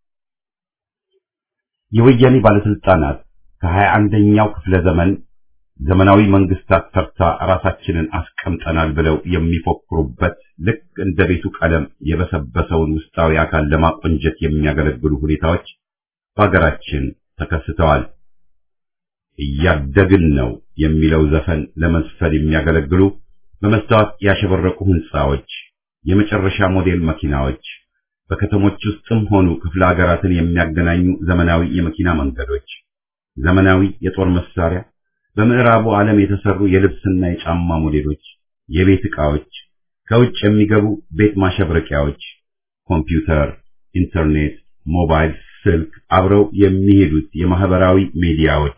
የወያኔ ባለስልጣናት ከሀያ አንደኛው ክፍለ ዘመን ዘመናዊ መንግስታት ተርታ ራሳችንን አስቀምጠናል ብለው የሚፎክሩበት ልክ እንደ ቤቱ ቀለም የበሰበሰውን ውስጣዊ አካል ለማቆንጀት የሚያገለግሉ ሁኔታዎች በሀገራችን ተከስተዋል። እያደግን ነው የሚለው ዘፈን ለመዝፈን የሚያገለግሉ በመስታወት ያሸበረቁ ህንፃዎች፣ የመጨረሻ ሞዴል መኪናዎች፣ በከተሞች ውስጥም ሆኑ ክፍለ ሀገራትን የሚያገናኙ ዘመናዊ የመኪና መንገዶች፣ ዘመናዊ የጦር መሳሪያ፣ በምዕራቡ ዓለም የተሰሩ የልብስና የጫማ ሞዴሎች፣ የቤት ዕቃዎች፣ ከውጭ የሚገቡ ቤት ማሸብረቂያዎች፣ ኮምፒውተር፣ ኢንተርኔት፣ ሞባይል ስልክ፣ አብረው የሚሄዱት የማህበራዊ ሚዲያዎች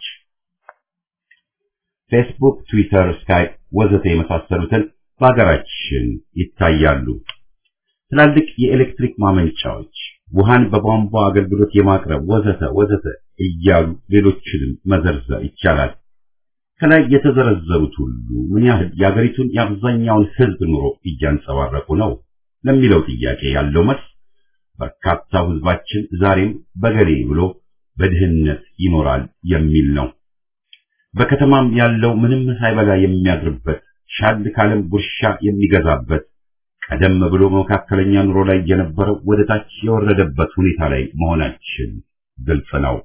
ፌስቡክ፣ ትዊተር፣ ስካይፕ ወዘተ የመሳሰሉትን በሀገራችን ይታያሉ። ትላልቅ የኤሌክትሪክ ማመንጫዎች፣ ውሃን በቧንቧ አገልግሎት የማቅረብ ወዘተ ወዘተ እያሉ ሌሎችንም መዘርዘር ይቻላል። ከላይ የተዘረዘሩት ሁሉ ምን ያህል የአገሪቱን የአብዛኛውን ሕዝብ ኑሮ እያንጸባረቁ ነው ለሚለው ጥያቄ ያለው መልስ በርካታው ሕዝባችን ዛሬም በገሌ ብሎ በድህነት ይኖራል የሚል ነው። በከተማም ያለው ምንም ሳይበላ የሚያድርበት ሻል ካለም ጉርሻ የሚገዛበት ቀደም ብሎ መካከለኛ ኑሮ ላይ የነበረው ወደ ታች የወረደበት ሁኔታ ላይ መሆናችን ግልጽ ነው።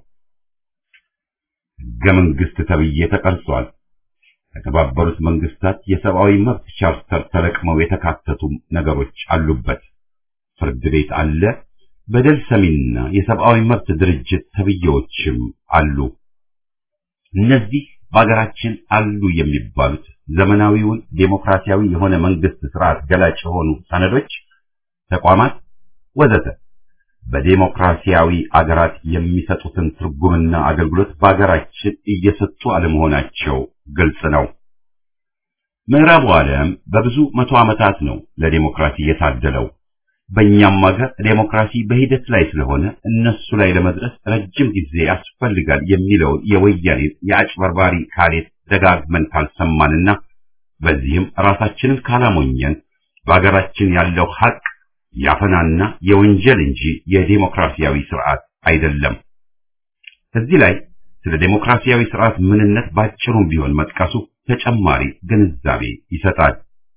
ሕገ መንግሥት ተብዬ ተቀርጿል። ከተባበሩት መንግስታት የሰብአዊ መብት ቻርተር ተለቅመው የተካተቱ ነገሮች አሉበት። ፍርድ ቤት አለ። በደል ሰሚና የሰብአዊ መብት ድርጅት ተብዬዎችም አሉ። እነዚህ በሀገራችን አሉ የሚባሉት ዘመናዊውን ዴሞክራሲያዊ የሆነ መንግስት ስርዓት ገላጭ የሆኑ ሰነዶች፣ ተቋማት ወዘተ በዴሞክራሲያዊ አገራት የሚሰጡትን ትርጉምና አገልግሎት በሀገራችን እየሰጡ አለመሆናቸው ግልጽ ነው። ምዕራቡ ዓለም በብዙ መቶ ዓመታት ነው ለዴሞክራሲ የታደለው። በእኛም ሀገር ዴሞክራሲ በሂደት ላይ ስለሆነ እነሱ ላይ ለመድረስ ረጅም ጊዜ ያስፈልጋል የሚለውን የወያኔ የአጭበርባሪ ካሌት ደጋግመን ካልሰማንና በዚህም ራሳችንን ካላሞኘን በሀገራችን ያለው ሀቅ ያፈናና የወንጀል እንጂ የዴሞክራሲያዊ ስርዓት አይደለም። እዚህ ላይ ስለ ዴሞክራሲያዊ ስርዓት ምንነት ባጭሩም ቢሆን መጥቀሱ ተጨማሪ ግንዛቤ ይሰጣል።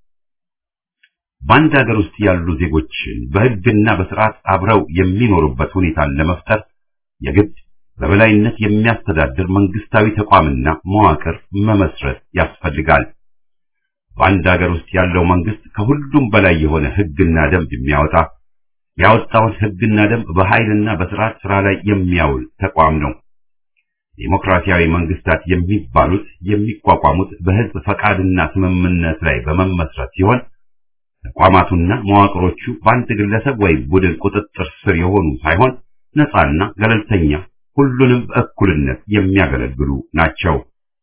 በአንድ ሀገር ውስጥ ያሉ ዜጎችን በሕግና በስርዓት አብረው የሚኖሩበት ሁኔታን ለመፍጠር የግድ በበላይነት የሚያስተዳድር መንግስታዊ ተቋምና መዋቅር መመስረት ያስፈልጋል። በአንድ ሀገር ውስጥ ያለው መንግስት ከሁሉም በላይ የሆነ ሕግና ደንብ የሚያወጣ ያወጣውን ሕግና ደንብ በኃይልና በስርዓት ስራ ላይ የሚያውል ተቋም ነው። ዴሞክራሲያዊ መንግስታት የሚባሉት የሚቋቋሙት በህዝብ ፈቃድና ስምምነት ላይ በመመስረት ሲሆን ተቋማቱና መዋቅሮቹ በአንድ ግለሰብ ወይም ቡድን ቁጥጥር ስር የሆኑ ሳይሆን ነፃና ገለልተኛ፣ ሁሉንም በእኩልነት የሚያገለግሉ ናቸው።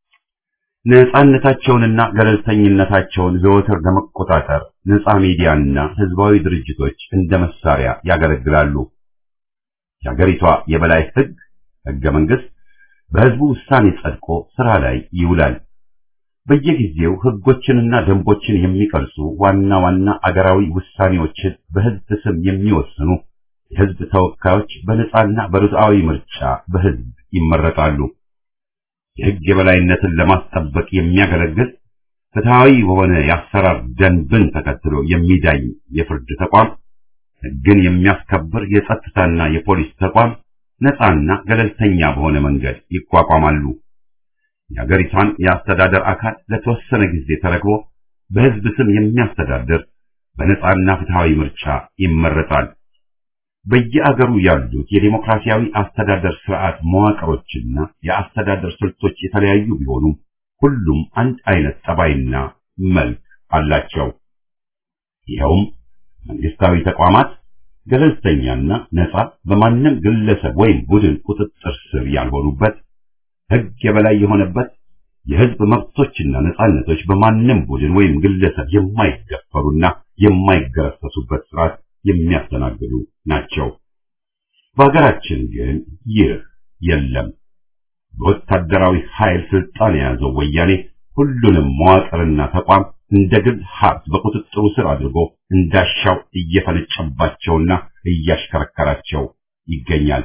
ነፃነታቸውንና ገለልተኝነታቸውን ዘወትር ለመቆጣጠር ነፃ ሚዲያና ህዝባዊ ድርጅቶች እንደ መሳሪያ ያገለግላሉ። የሀገሪቷ የበላይ ህግ ህገ መንግስት በህዝቡ ውሳኔ ጸድቆ ስራ ላይ ይውላል። በየጊዜው ህጎችንና ደንቦችን የሚቀርጹ ዋና ዋና አገራዊ ውሳኔዎችን በህዝብ ስም የሚወስኑ የህዝብ ተወካዮች በነጻና በርትዓዊ ምርጫ በህዝብ ይመረጣሉ። የህግ የበላይነትን ለማስጠበቅ የሚያገለግል ፍትሃዊ በሆነ የአሰራር ደንብን ተከትሎ የሚዳኝ የፍርድ ተቋም፣ ህግን የሚያስከብር የጸጥታና የፖሊስ ተቋም ነፃና ገለልተኛ በሆነ መንገድ ይቋቋማሉ። የሀገሪቷን የአስተዳደር አካል ለተወሰነ ጊዜ ተረክቦ በህዝብ ስም የሚያስተዳድር በነፃና ፍትሃዊ ምርጫ ይመረጣል። በየአገሩ ያሉት የዲሞክራሲያዊ አስተዳደር ስርዓት መዋቅሮችና የአስተዳደር ስልቶች የተለያዩ ቢሆኑም ሁሉም አንድ አይነት ጠባይና መልክ አላቸው። ይኸውም መንግስታዊ ተቋማት ገለልተኛና ነፃ በማንም ግለሰብ ወይም ቡድን ቁጥጥር ስር ያልሆኑበት፣ ህግ የበላይ የሆነበት፣ የህዝብ መብቶችና ነፃነቶች በማንም ቡድን ወይም ግለሰብ የማይደፈሩና የማይገረሰሱበት ስርዓት የሚያስተናግዱ ናቸው። በሀገራችን ግን ይህ የለም። በወታደራዊ ኃይል ስልጣን የያዘው ወያኔ ሁሉንም መዋቅርና ተቋም እንደ ግል ሀብት በቁጥጥሩ ስር አድርጎ እንዳሻው እየፈነጨባቸውና እያሽከረከራቸው ይገኛል።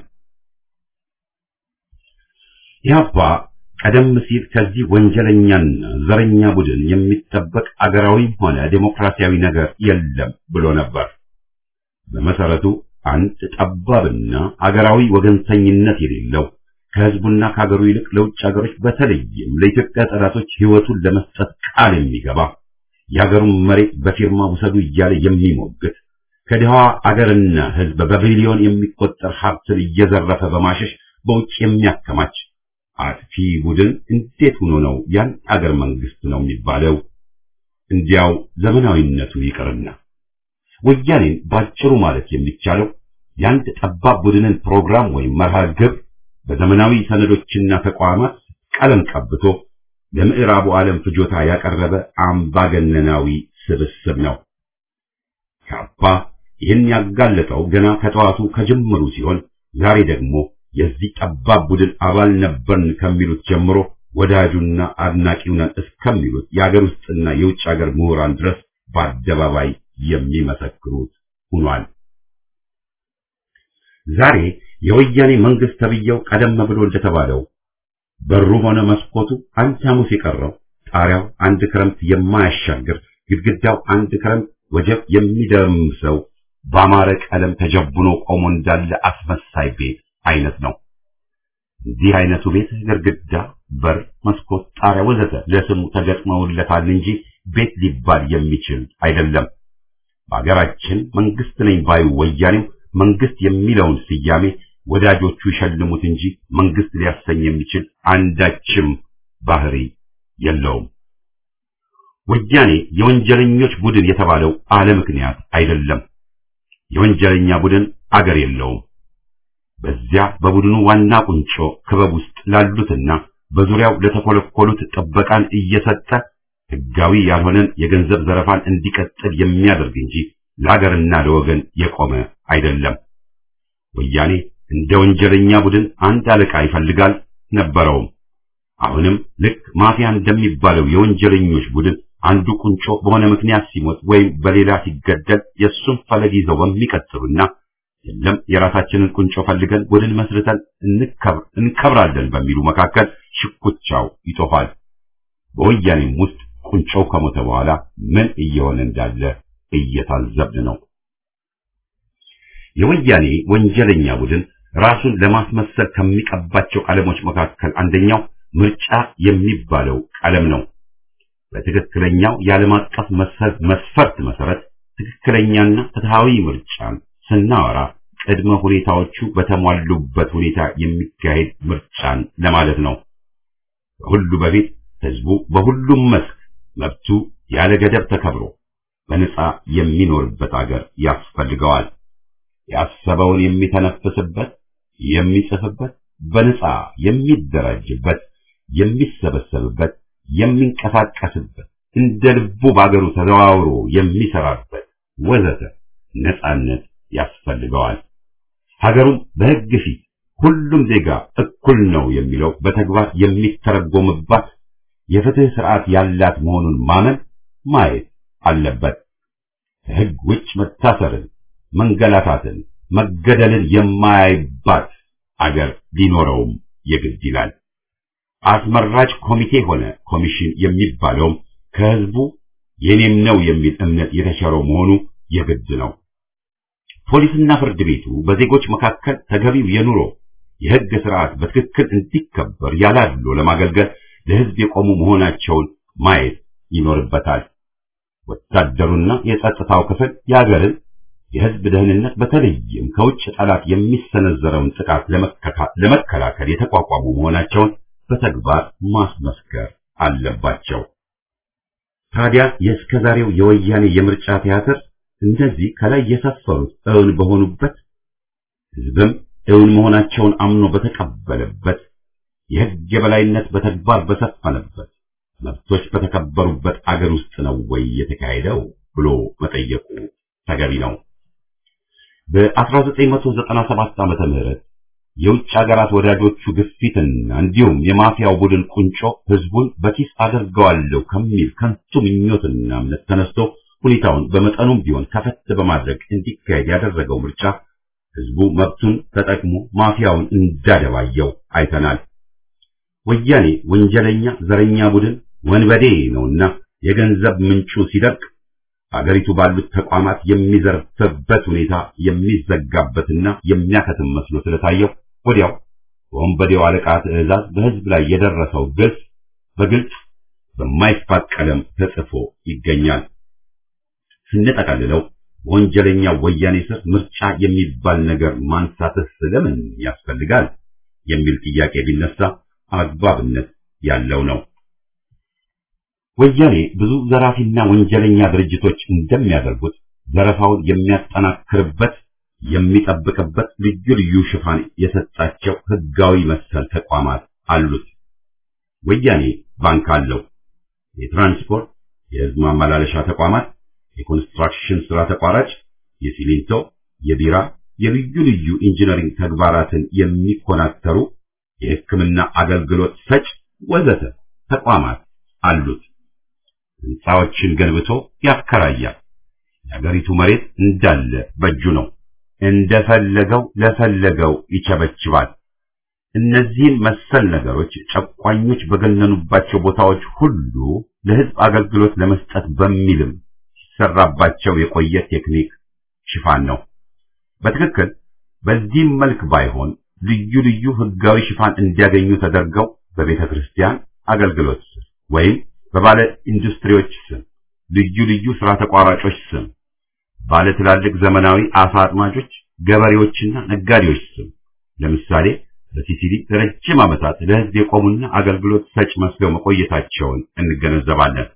ኢህአፓ ቀደም ሲል ከዚህ ወንጀለኛና ዘረኛ ቡድን የሚጠበቅ አገራዊም ሆነ ዴሞክራሲያዊ ነገር የለም ብሎ ነበር። በመሰረቱ አንድ ጠባብና አገራዊ ወገንተኝነት የሌለው ከህዝቡና ከሀገሩ ይልቅ ለውጭ ሀገሮች በተለይም ለኢትዮጵያ ጠላቶች ህይወቱን ለመስጠት ቃል የሚገባ የሀገሩን መሬት በፊርማ ውሰዱ እያለ የሚሞግት ከድሃዋ አገርና ህዝብ በቢሊዮን የሚቆጠር ሀብትን እየዘረፈ በማሸሽ በውጭ የሚያከማች አጥፊ ቡድን እንዴት ሆኖ ነው ያን አገር መንግስት ነው የሚባለው? እንዲያው ዘመናዊነቱ ይቅርና ወያኔን ባጭሩ ማለት የሚቻለው የአንድ ጠባብ ቡድንን ፕሮግራም ወይም መርሃ ግብር በዘመናዊ ሰነዶችና ተቋማት ቀለም ቀብቶ ለምዕራቡ ዓለም ፍጆታ ያቀረበ አምባገነናዊ ስብስብ ነው። ካፓ ይህን ያጋለጠው ገና ከጠዋቱ ከጅምሩ ሲሆን ዛሬ ደግሞ የዚህ ጠባብ ቡድን አባል ነበርን ከሚሉት ጀምሮ ወዳጁና አድናቂው ነን እስከሚሉት የአገር ውስጥና የውጭ ሀገር ምሁራን ድረስ በአደባባይ የሚመሰክሩት ሆኗል። ዛሬ የወያኔ መንግስት ተብየው ቀደም ብሎ እንደተባለው በሩ ሆነ መስኮቱ አንድ ሐሙስ የቀረው ጣሪያው አንድ ክረምት የማያሻግር ግድግዳው አንድ ክረምት ወጀብ የሚደምሰው በአማረ ቀለም ተጀቡኖ ቆሞ እንዳለ አስመሳይ ቤት አይነት ነው። እንዲህ አይነቱ ቤት ግድግዳ፣ በር፣ መስኮት፣ ጣሪያ ወዘተ ለስሙ ተገጥመውለታል እንጂ ቤት ሊባል የሚችል አይደለም። በሀገራችን መንግስት ነኝ ባዩ ወያኔው መንግስት የሚለውን ስያሜ ወዳጆቹ ይሸልሙት እንጂ መንግስት ሊያሰኝ የሚችል አንዳችም ባህሪ የለውም። ወያኔ የወንጀለኞች ቡድን የተባለው አለ ምክንያት አይደለም። የወንጀለኛ ቡድን አገር የለውም። በዚያ በቡድኑ ዋና ቁንጮ ክበብ ውስጥ ላሉትና በዙሪያው ለተኮለኮሉት ጥበቃን እየሰጠ ህጋዊ ያልሆነን የገንዘብ ዘረፋን እንዲቀጥል የሚያደርግ እንጂ ለሀገርና ለወገን የቆመ አይደለም። ወያኔ እንደ ወንጀለኛ ቡድን አንድ አለቃ ይፈልጋል ነበረውም። አሁንም ልክ ማፊያ እንደሚባለው የወንጀለኞች ቡድን አንዱ ቁንጮ በሆነ ምክንያት ሲሞት ወይም በሌላ ሲገደል የእሱን ፈለግ ይዘው በሚቀጥሉና የለም የራሳችንን ቁንጮ ፈልገን ቡድን መስርተን እንከብራለን በሚሉ መካከል ሽኩቻው ይጦፋል። በወያኔም ውስጥ ቁንጮው ከሞተ በኋላ ምን እየሆነ እንዳለ እየታዘብን ነው። የወያኔ ወንጀለኛ ቡድን ራሱን ለማስመሰል ከሚቀባቸው ቀለሞች መካከል አንደኛው ምርጫ የሚባለው ቀለም ነው። በትክክለኛው የዓለም አቀፍ መስፈርት መሰረት ትክክለኛና ፍትሃዊ ምርጫን ስናወራ ቅድመ ሁኔታዎቹ በተሟሉበት ሁኔታ የሚካሄድ ምርጫን ለማለት ነው። ከሁሉ በፊት ህዝቡ በሁሉም መስክ መብቱ ያለ ገደብ ተከብሮ በነጻ የሚኖርበት አገር ያስፈልገዋል። ያሰበውን የሚተነፍስበት፣ የሚጽፍበት፣ በነጻ የሚደራጅበት፣ የሚሰበሰብበት፣ የሚንቀሳቀስበት፣ እንደ ልቡ በአገሩ ተዘዋውሮ የሚሰራበት ወዘተ ነጻነት ያስፈልገዋል። ሀገሩን በሕግ ፊት ሁሉም ዜጋ እኩል ነው የሚለው በተግባር የሚተረጎምባት የፍትህ ስርዓት ያላት መሆኑን ማመን ማየት አለበት። ከሕግ ውጭ መታሰርን፣ መንገላታትን፣ መገደልን የማያይባት አገር ሊኖረውም የግድ ይላል። አስመራጭ ኮሚቴ ሆነ ኮሚሽን የሚባለውም ከህዝቡ የኔም ነው የሚል እምነት የተቸረው መሆኑ የግድ ነው። ፖሊስና ፍርድ ቤቱ በዜጎች መካከል ተገቢው የኑሮ የህግ ስርዓት በትክክል እንዲከበር ያላሉ ለማገልገል ለህዝብ የቆሙ መሆናቸውን ማየት ይኖርበታል። ወታደሩና የጸጥታው ክፍል የሀገርን የህዝብ ደህንነት በተለይም ከውጭ ጠላት የሚሰነዘረውን ጥቃት ለመከላከል የተቋቋሙ መሆናቸውን በተግባር ማስመስከር አለባቸው። ታዲያ የእስከዛሬው የወያኔ የምርጫ ቲያትር እነዚህ ከላይ የሰፈሩት እውን በሆኑበት ህዝብም እውን መሆናቸውን አምኖ በተቀበለበት የህግ የበላይነት በተግባር በሰፈነበት መብቶች በተከበሩበት አገር ውስጥ ነው ወይ የተካሄደው ብሎ መጠየቁ ተገቢ ነው። በ1997 ዓመተ ምህረት የውጭ ሀገራት ወዳጆቹ ግፊትና እንዲሁም የማፊያው ቡድን ቁንጮ ህዝቡን በኪስ አደርገዋለሁ ከሚል ከንቱ ምኞትና እምነት ተነስቶ ሁኔታውን በመጠኑም ቢሆን ከፈት በማድረግ እንዲካሄድ ያደረገው ምርጫ ህዝቡ መብቱን ተጠቅሞ ማፊያውን እንዳደባየው አይተናል። ወያኔ ወንጀለኛ ዘረኛ ቡድን ወንበዴ ነውና የገንዘብ ምንጩ ሲደርቅ አገሪቱ ባሉት ተቋማት የሚዘርፍበት ሁኔታ የሚዘጋበትና የሚያከትም መስሎ ስለታየው ወዲያው በወንበዴው አለቃ ትዕዛዝ በህዝብ ላይ የደረሰው ግልጽ በግልጽ በማይፋቅ ቀለም ተጽፎ ይገኛል። ስንጠቀልለው በወንጀለኛ ወያኔ ስር ምርጫ የሚባል ነገር ማንሳትስ ስለምን ያስፈልጋል የሚል ጥያቄ ቢነሳ አግባብነት ያለው ነው። ወያኔ ብዙ ዘራፊና ወንጀለኛ ድርጅቶች እንደሚያደርጉት ዘረፋውን የሚያጠናክርበት የሚጠብቅበት ልዩ ልዩ ሽፋን የሰጣቸው ህጋዊ መሰል ተቋማት አሉት። ወያኔ ባንክ አለው። የትራንስፖርት፣ የህዝብ ማመላለሻ ተቋማት፣ የኮንስትራክሽን ስራ ተቋራጭ፣ የሲሚንቶ፣ የቢራ፣ የልዩ ልዩ ኢንጂነሪንግ ተግባራትን የሚኮናተሩ የሕክምና አገልግሎት ሰጭ ወዘተ ተቋማት አሉት። ህንፃዎችን ገንብቶ ያከራያል። የሀገሪቱ መሬት እንዳለ በእጁ ነው። እንደፈለገው ለፈለገው ይቸበችባል። እነዚህን መሰል ነገሮች ጨቋኞች በገነኑባቸው ቦታዎች ሁሉ ለህዝብ አገልግሎት ለመስጠት በሚልም ሲሰራባቸው የቆየ ቴክኒክ ሽፋን ነው። በትክክል በዚህም መልክ ባይሆን ልዩ ልዩ ህጋዊ ሽፋን እንዲያገኙ ተደርገው በቤተ ክርስቲያን አገልግሎት ስም ወይም በባለ ኢንዱስትሪዎች ስም፣ ልዩ ልዩ ስራ ተቋራጮች ስም፣ ባለ ትላልቅ ዘመናዊ አሳ አጥማጆች፣ ገበሬዎችና ነጋዴዎች ስም ለምሳሌ በሲሲሊ ለረጅም ዓመታት ለህዝብ የቆሙና አገልግሎት ሰጭ መስለው መቆየታቸውን እንገነዘባለን።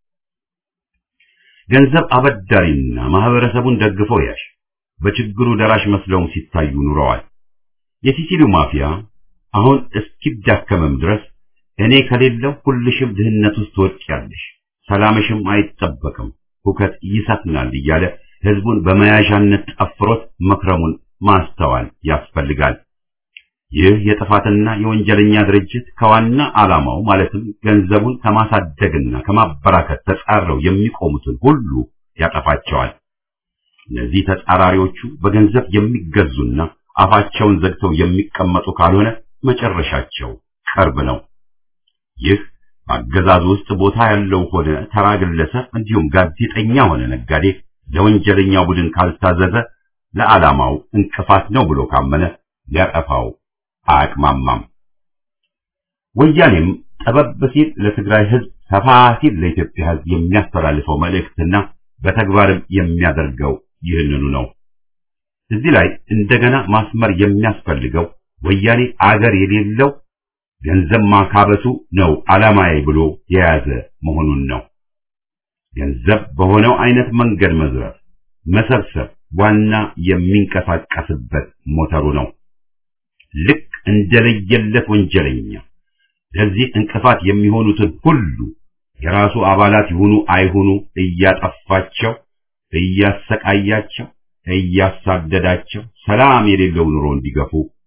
ገንዘብ አበዳሪና ማህበረሰቡን ደግፈው ያሽ በችግሩ ደራሽ መስለውም ሲታዩ ኑረዋል። የሲሲሊው ማፊያ አሁን እስኪዳከመም ድረስ እኔ ከሌለው ሁልሽም ድህነት ውስጥ ትወድቂያለሽ፣ ሰላምሽም አይጠበቅም፣ ሁከት ይሰፍናል እያለ ህዝቡን በመያዣነት ጠፍሮት መክረሙን ማስተዋል ያስፈልጋል። ይህ የጥፋትና የወንጀለኛ ድርጅት ከዋና ዓላማው ማለትም ገንዘቡን ከማሳደግና ከማበራከት ተጻረው የሚቆሙትን ሁሉ ያጠፋቸዋል። እነዚህ ተጻራሪዎቹ በገንዘብ የሚገዙና አፋቸውን ዘግተው የሚቀመጡ ካልሆነ መጨረሻቸው ቅርብ ነው። ይህ በአገዛዙ ውስጥ ቦታ ያለው ሆነ ተራ ግለሰብ እንዲሁም ጋዜጠኛ ሆነ ነጋዴ ለወንጀለኛው ቡድን ካልታዘዘ ለዓላማው እንቅፋት ነው ብሎ ካመነ ሊያጠፋው አያቅማማም። ወያኔም ጠበብ ሲል ለትግራይ ህዝብ፣ ሰፋ ሲል ለኢትዮጵያ ህዝብ የሚያስተላልፈው መልእክትና በተግባርም የሚያደርገው ይህንኑ ነው። እዚህ ላይ እንደገና ማስመር የሚያስፈልገው ወያኔ አገር የሌለው ገንዘብ ማካበቱ ነው ዓላማዬ ብሎ የያዘ መሆኑን ነው። ገንዘብ በሆነው አይነት መንገድ መዝረፍ፣ መሰብሰብ ዋና የሚንቀሳቀስበት ሞተሩ ነው። ልክ እንደለየለት ወንጀለኛ ለዚህ እንቅፋት የሚሆኑትን ሁሉ የራሱ አባላት ይሁኑ አይሁኑ እያጠፋቸው፣ እያሰቃያቸው፣ እያሳደዳቸው ሰላም የሌለው ኑሮ እንዲገፉ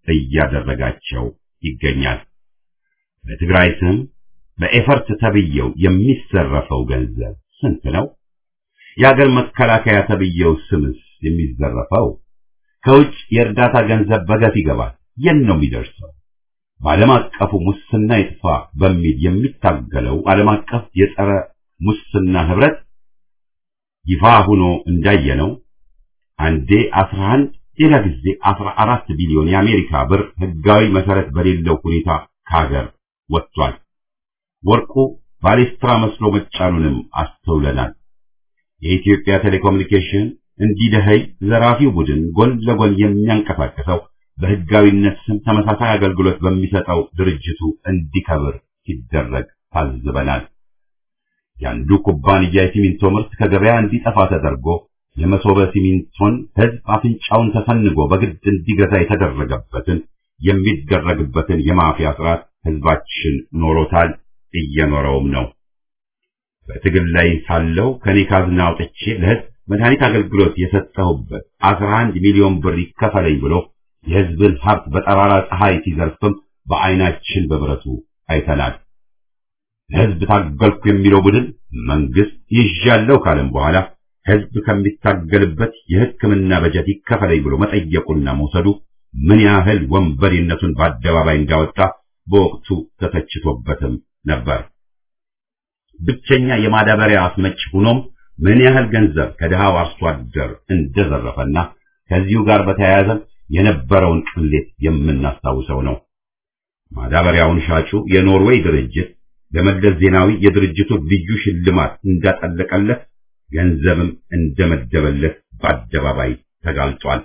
እያደረጋቸው ይገኛል። በትግራይ ስም በኤፈርት ተብየው የሚዘረፈው ገንዘብ ስንት ነው? የአገር መከላከያ ተብየው ስምስ የሚዘረፈው? ከውጭ የእርዳታ ገንዘብ በገፍ ይገባል። የት ነው የሚደርሰው? በዓለም አቀፉ ሙስና ይጥፋ በሚል የሚታገለው ዓለም አቀፍ የጸረ ሙስና ህብረት ይፋ ሆኖ እንዳየነው አንዴ 11 ሌላ ጊዜ 14 ቢሊዮን የአሜሪካ ብር ህጋዊ መሰረት በሌለው ሁኔታ ከሀገር ወጥቷል። ወርቁ ባሌስትራ መስሎ መጫኑንም አስተውለናል። የኢትዮጵያ ቴሌኮሙኒኬሽን እንዲደኸይ ዘራፊው ቡድን ጎን ለጎን የሚያንቀሳቀሰው በህጋዊነት ስም ተመሳሳይ አገልግሎት በሚሰጠው ድርጅቱ እንዲከብር ሲደረግ ታዝበናል። የአንዱ ኩባንያ የሲሚንቶ ምርት ከገበያ እንዲጠፋ ተደርጎ የመሶበ ሲሚንቶን ህዝብ አፍንጫውን ተሰንጎ በግድ እንዲገዛ የተደረገበትን የሚደረግበትን የማፊያ ስርዓት ህዝባችን ኖሮታል፣ እየኖረውም ነው። በትግል ላይ ሳለው ከኔ ካዝና አውጥቼ ለህዝብ መድኃኒት አገልግሎት የሰጠሁበት 11 ሚሊዮን ብር ይከፈለኝ ብሎ የህዝብን ሀብት በጠራራ ፀሐይ ሲዘርፍም በአይናችን በብረቱ አይተናል። ለህዝብ ታገልኩ የሚለው ቡድን መንግስት ይዣለው ካለም በኋላ ህዝብ ከሚታገልበት የሕክምና በጀት ይከፈለኝ ብሎ መጠየቁና መውሰዱ ምን ያህል ወንበዴነቱን በአደባባይ እንዳወጣ በወቅቱ ተተችቶበትም ነበር። ብቸኛ የማዳበሪያ አስመጭ ሆኖም ምን ያህል ገንዘብ ከድሃው አርሶ አደር እንደዘረፈና ከዚሁ ጋር በተያያዘ የነበረውን ቅሌት የምናስታውሰው ነው። ማዳበሪያውን ሻጩ የኖርዌይ ድርጅት ለመለስ ዜናዊ የድርጅቱ ልዩ ሽልማት እንዳጠለቀለት ገንዘብም እንደመደበለት በአደባባይ ተጋልጧል።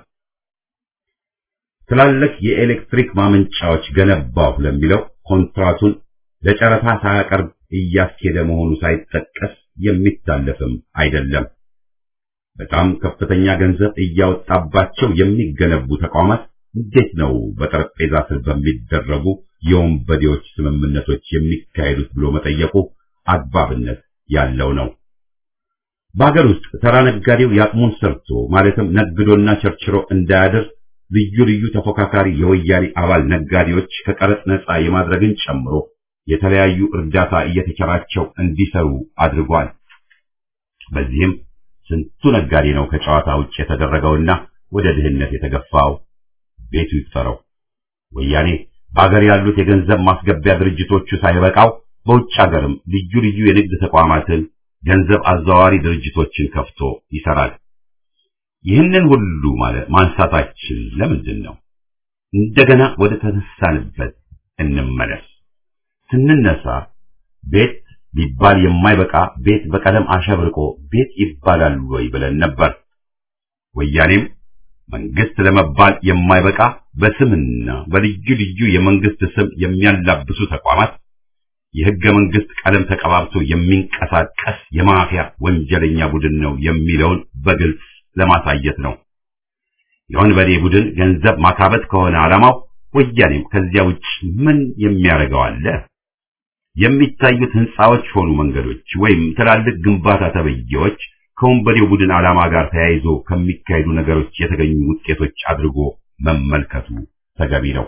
ትላልቅ የኤሌክትሪክ ማመንጫዎች ገነባሁ ለሚለው ኮንትራቱን ለጨረታ ሳያቀርብ እያስኬደ መሆኑ ሳይጠቀስ የሚታለፍም አይደለም። በጣም ከፍተኛ ገንዘብ እያወጣባቸው የሚገነቡ ተቋማት እንዴት ነው በጠረጴዛ ስር በሚደረጉ የወንበዴዎች ስምምነቶች የሚካሄዱት ብሎ መጠየቁ አግባብነት ያለው ነው። በሀገር ውስጥ ተራ ነጋዴው ያቅሙን ሰርቶ ማለትም ነግዶና ቸርችሮ እንዳያድር ልዩ ልዩ ተፎካካሪ የወያኔ አባል ነጋዴዎች ከቀረጥ ነፃ የማድረግን ጨምሮ የተለያዩ እርዳታ እየተቸራቸው እንዲሰሩ አድርጓል። በዚህም ስንቱ ነጋዴ ነው ከጨዋታ ውጭ የተደረገውና ወደ ድህነት የተገፋው? ቤቱ ይፈረው። ወያኔ በሀገር ያሉት የገንዘብ ማስገቢያ ድርጅቶቹ ሳይበቃው በውጭ ሀገርም ልዩ ልዩ የንግድ ተቋማትን ገንዘብ አዘዋዋሪ ድርጅቶችን ከፍቶ ይሰራል። ይህንን ሁሉ ማለት ማንሳታችን ለምንድን ነው? እንደገና ወደ ተነሳንበት እንመለስ። ስንነሳ ቤት ሊባል የማይበቃ ቤት በቀለም አሸብርቆ ቤት ይባላል ወይ ብለን ነበር። ወያኔም መንግስት ለመባል የማይበቃ በስምና በልዩ ልዩ የመንግስት ስም የሚያላብሱ ተቋማት የህገ መንግስት ቀለም ተቀባብቶ የሚንቀሳቀስ የማፊያ ወንጀለኛ ቡድን ነው የሚለውን በግልጽ ለማሳየት ነው። የወንበዴ ቡድን ገንዘብ ማካበት ከሆነ ዓላማው ወያኔም ከዚያ ውጭ ምን የሚያደርገው አለ? የሚታዩት ህንፃዎች ሆኑ መንገዶች ወይም ትላልቅ ግንባታ ተብዬዎች ከወንበዴው ቡድን ዓላማ ጋር ተያይዞ ከሚካሄዱ ነገሮች የተገኙ ውጤቶች አድርጎ መመልከቱ ተገቢ ነው።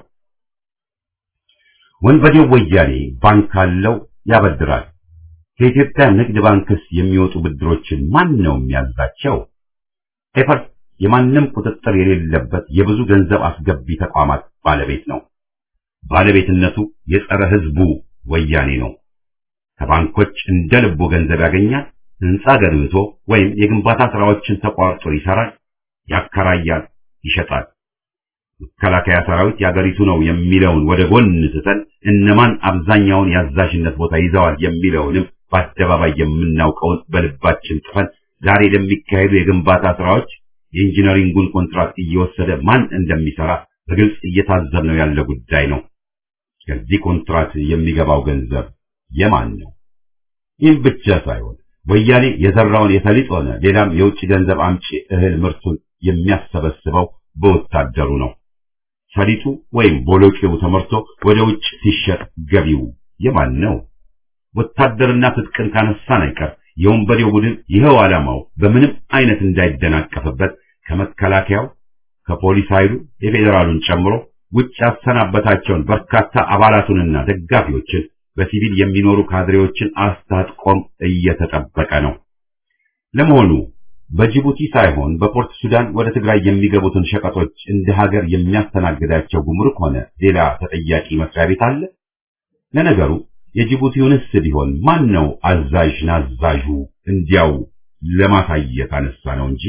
ወንበዴው ወያኔ ባንክ አለው፣ ያበድራል። ከኢትዮጵያ ንግድ ባንክስ የሚወጡ ብድሮችን ማን ነው የሚያዛቸው? ኤፈርት የማንም ቁጥጥር የሌለበት የብዙ ገንዘብ አስገቢ ተቋማት ባለቤት ነው። ባለቤትነቱ የጸረ ህዝቡ ወያኔ ነው። ከባንኮች እንደ ልቦ ገንዘብ ያገኛል። ህንፃ ገንብቶ ወይም የግንባታ ስራዎችን ተቋርጦ ይሰራል፣ ያከራያል፣ ይሸጣል። መከላከያ ሰራዊት የአገሪቱ ነው የሚለውን ወደ ጎን ትተን እነማን አብዛኛውን የአዛዥነት ቦታ ይዘዋል የሚለውንም በአደባባይ የምናውቀውን በልባችን ጥፈን ዛሬ ለሚካሄዱ የግንባታ ስራዎች የኢንጂነሪንጉን ኮንትራክት እየወሰደ ማን እንደሚሰራ በግልጽ እየታዘብነው ያለ ጉዳይ ነው። ከዚህ ኮንትራት የሚገባው ገንዘብ የማን ነው? ይህም ብቻ ሳይሆን ወያኔ የዘራውን የሰሊጥ ሆነ ሌላም የውጭ ገንዘብ አምጪ እህል ምርቱን የሚያሰበስበው በወታደሩ ነው። ሰሊጡ ወይም ቦሎቄው ተመርቶ ወደ ውጭ ሲሸጥ ገቢው የማን ነው? ወታደርና ትጥቅን ካነሳን አይቀር የወንበዴው ቡድን ይኸው ዓላማው በምንም አይነት እንዳይደናቀፍበት ከመከላከያው ከፖሊስ ኃይሉ የፌዴራሉን ጨምሮ ውጭ ያሰናበታቸውን በርካታ አባላቱንና ደጋፊዎችን በሲቪል የሚኖሩ ካድሬዎችን አስታጥቆም እየተጠበቀ ነው። ለመሆኑ በጅቡቲ ሳይሆን በፖርት ሱዳን ወደ ትግራይ የሚገቡትን ሸቀጦች እንደ ሀገር የሚያስተናግዳቸው ጉምሩክ ሆነ ሌላ ተጠያቂ መስሪያ ቤት አለ? ለነገሩ የጅቡቲውንስ ቢሆን ማን ነው አዛዥ ናዛዡ? እንዲያው ለማሳየት አነሳ ነው እንጂ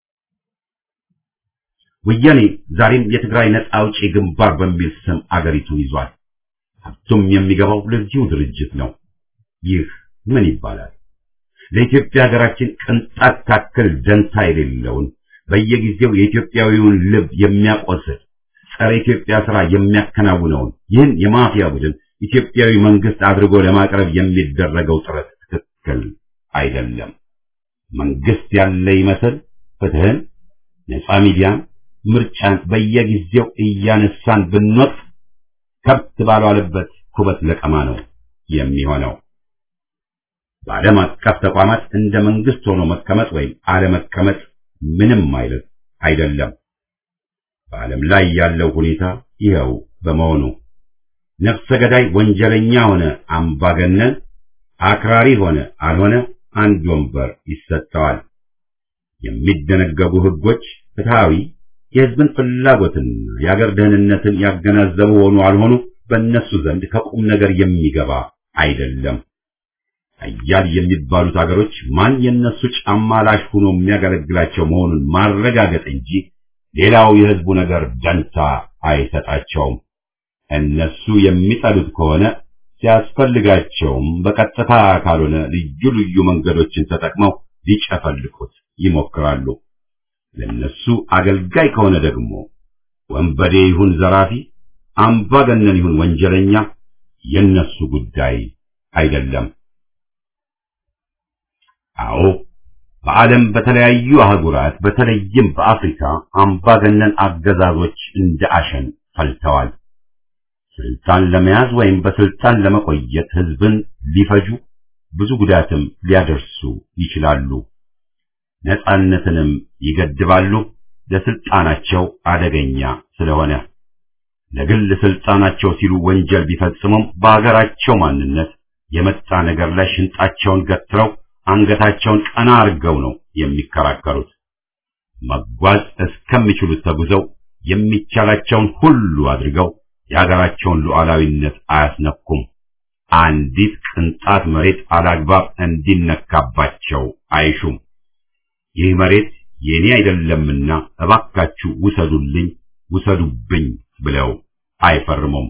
ወያኔ ዛሬም የትግራይ ነጻ አውጪ ግንባር በሚል ስም አገሪቱን ይዟል። ሀብቱም የሚገባው ለዚሁ ድርጅት ነው። ይህ ምን ይባላል? ለኢትዮጵያ ሀገራችን ቅንጣት ታክል ደንታ የሌለውን በየጊዜው የኢትዮጵያዊውን ልብ የሚያቆስል ጸረ ኢትዮጵያ ስራ የሚያከናውነውን ይህን የማፊያ ቡድን ኢትዮጵያዊ መንግስት አድርጎ ለማቅረብ የሚደረገው ጥረት ትክክል አይደለም። መንግስት ያለ ይመስል ፍትህን፣ ነጻ ሚዲያን፣ ምርጫን በየጊዜው እያነሳን ብንወቅት ከብት ባልዋለበት ኩበት ለቀማ ነው የሚሆነው። በዓለም አቀፍ ተቋማት እንደ መንግስት ሆኖ መቀመጥ ወይም አለመቀመጥ ምንም አይነት አይደለም። በዓለም ላይ ያለው ሁኔታ ይኸው በመሆኑ ነፍሰ ገዳይ ወንጀለኛ ሆነ አምባገነን፣ አክራሪ ሆነ አልሆነ አንድ ወንበር ይሰጠዋል። የሚደነገጉ ህጎች ፍትሃዊ፣ የህዝብን ፍላጎትና የአገር ደህንነትን ያገናዘቡ ሆኑ አልሆኑ በእነሱ ዘንድ ከቁም ነገር የሚገባ አይደለም። አያል የሚባሉት አገሮች ማን የነሱ ጫማ ላሽ ሆኖ የሚያገለግላቸው መሆኑን ማረጋገጥ እንጂ ሌላው የህዝቡ ነገር ደንታ አይሰጣቸውም። እነሱ የሚጠሉት ከሆነ ሲያስፈልጋቸውም በቀጥታ ካልሆነ ልዩ ልዩ መንገዶችን ተጠቅመው ሊጨፈልቁት ይሞክራሉ። ለነሱ አገልጋይ ከሆነ ደግሞ ወንበዴ ይሁን ዘራፊ፣ አምባገነን ይሁን ወንጀለኛ የነሱ ጉዳይ አይደለም። አዎ በዓለም በተለያዩ አህጉራት በተለይም በአፍሪካ አምባገነን አገዛዞች እንደ አሸን ፈልተዋል። ስልጣን ለመያዝ ወይም በስልጣን ለመቆየት ህዝብን ሊፈጁ ብዙ ጉዳትም ሊያደርሱ ይችላሉ። ነጻነትንም ይገድባሉ። ለስልጣናቸው አደገኛ ስለሆነ ለግል ስልጣናቸው ሲሉ ወንጀል ቢፈጽሙም በአገራቸው ማንነት የመጣ ነገር ላይ ሽንጣቸውን ገትረው አንገታቸውን ቀና አድርገው ነው የሚከራከሩት። መጓዝ እስከሚችሉት ተጉዘው የሚቻላቸውን ሁሉ አድርገው የሀገራቸውን ሉዓላዊነት አያስነኩም። አንዲት ቅንጣት መሬት አላግባብ እንዲነካባቸው አይሹም። ይህ መሬት የኔ አይደለምና እባካችሁ ውሰዱልኝ፣ ውሰዱብኝ ብለው አይፈርሙም።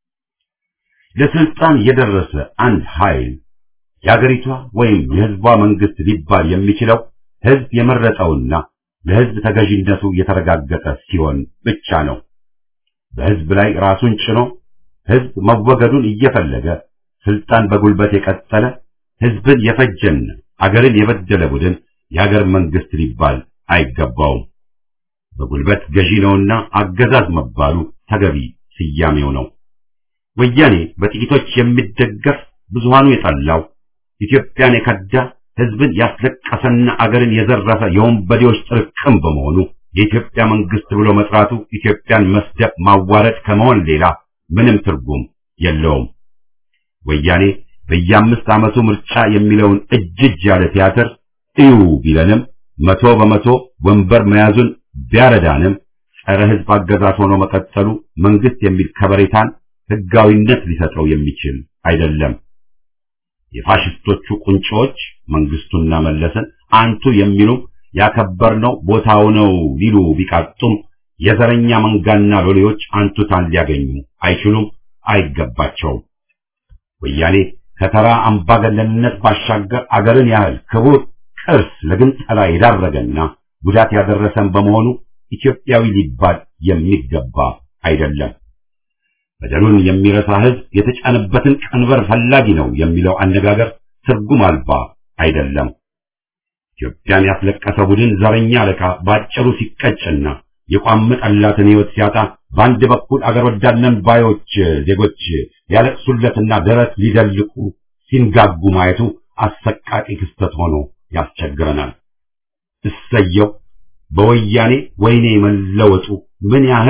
ለስልጣን የደረሰ አንድ ኃይል የአገሪቷ ወይም የህዝቧ መንግስት ሊባል የሚችለው ህዝብ የመረጠውና ለህዝብ ተገዥነቱ የተረጋገጠ ሲሆን ብቻ ነው። በህዝብ ላይ ራሱን ጭኖ ህዝብ መወገዱን እየፈለገ ስልጣን በጉልበት የቀጠለ ህዝብን የፈጀና አገርን የበደለ ቡድን የአገር መንግስት ሊባል አይገባውም። በጉልበት ገዢ ነውና አገዛዝ መባሉ ተገቢ ስያሜው ነው። ወያኔ በጥቂቶች የሚደገፍ ብዙሃኑ የጠላው ኢትዮጵያን የከዳ ህዝብን ያስለቀሰና አገርን የዘረፈ የወንበዴዎች ጥርቅም በመሆኑ የኢትዮጵያ መንግስት ብሎ መጥራቱ ኢትዮጵያን መስደብ ማዋረድ ከመሆን ሌላ ምንም ትርጉም የለውም። ወያኔ በየአምስት ዓመቱ ምርጫ የሚለውን እጅ እጅ ያለ ቲያትር እዩ ቢለንም መቶ በመቶ ወንበር መያዙን ቢያረዳንም ጸረ ህዝብ አገዛዝ ሆኖ መቀጠሉ መንግስት የሚል ከበሬታን ህጋዊነት ሊሰጠው የሚችል አይደለም። የፋሽስቶቹ ቁንጮች መንግስቱና መለስን አንቱ የሚሉ ያከበርነው ቦታው ነው ሊሉ ቢቃጡም የዘረኛ መንጋና ሎሌዎች አንቱታን ሊያገኙ አይችሉም፣ አይገባቸውም። ወያኔ ከተራ አምባገነንነት ባሻገር አገርን ያህል ክቡር ቅርስ ለግንጠላ የዳረገና ጉዳት ያደረሰን በመሆኑ ኢትዮጵያዊ ሊባል የሚገባ አይደለም። በደሉን የሚረሳ ህዝብ የተጫነበትን ቀንበር ፈላጊ ነው የሚለው አነጋገር ትርጉም አልባ አይደለም። ኢትዮጵያን ያስለቀሰ ቡድን ዘረኛ አለቃ ባጭሩ ሲቀጭና የቋመጠላትን ህይወት ሲያጣ በአንድ በኩል አገር ወዳድነን ባዮች ዜጎች ሊያለቅሱለትና ደረት ሊደልቁ ሲንጋጉ ማየቱ አሰቃቂ ክስተት ሆኖ ያስቸግረናል። እሰየው በወያኔ ወይኔ መለወጡ ምን ያህል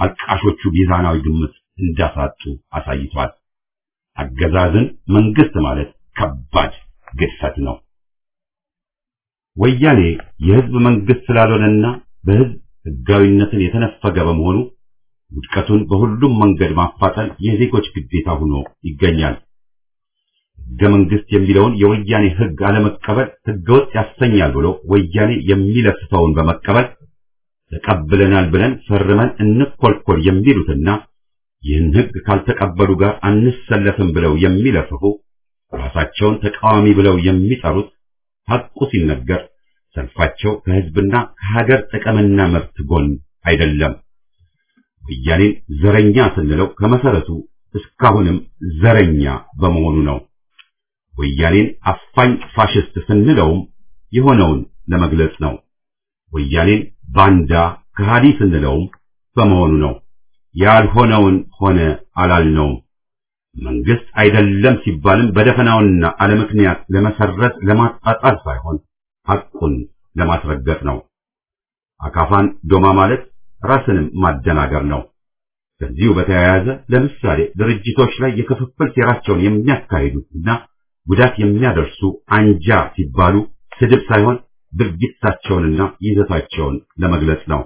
አልቃሾቹ ሚዛናዊ ግምት እንዳሳጡ አሳይቷል። አገዛዝን መንግስት ማለት ከባድ ግድፈት ነው። ወያኔ የህዝብ መንግስት ስላልሆነና በህዝብ ህጋዊነትን የተነፈገ በመሆኑ ውድቀቱን በሁሉም መንገድ ማፋጠን የዜጎች ግዴታ ሆኖ ይገኛል። ህገ መንግስት የሚለውን የወያኔ ህግ አለመቀበል ህገወጥ ያሰኛል ብሎ ወያኔ የሚለፍተውን በመቀበል ተቀብለናል ብለን ፈርመን እንኮልኮል የሚሉትና ይህን ህግ ካልተቀበሉ ጋር አንሰለፍም ብለው የሚለፍፉ ራሳቸውን ተቃዋሚ ብለው የሚጠሩት ሐቁ ሲነገር ሰልፋቸው ከህዝብና ከሀገር ጥቅምና መብት ጎን አይደለም። ወያኔን ዘረኛ ስንለው ከመሰረቱ እስካሁንም ዘረኛ በመሆኑ ነው። ወያኔን አፋኝ ፋሽስት ስንለውም የሆነውን ለመግለጽ ነው። ወያኔን ባንዳ ከሃዲ ስንለውም በመሆኑ ነው። ያልሆነውን ሆነ አላልነውም። መንግስት አይደለም ሲባልም በደፈናውና አለምክንያት ለመሰረት ለማጣጣል ሳይሆን ሐቁን ለማስረገጥ ነው። አካፋን ዶማ ማለት ራስንም ማደናገር ነው። ከዚሁ በተያያዘ ለምሳሌ ድርጅቶች ላይ የክፍፍል ሴራቸውን የሚያካሂዱትና ጉዳት የሚያደርሱ አንጃ ሲባሉ ስድብ ሳይሆን ድርጊታቸውንና ይዘታቸውን ለመግለጽ ነው።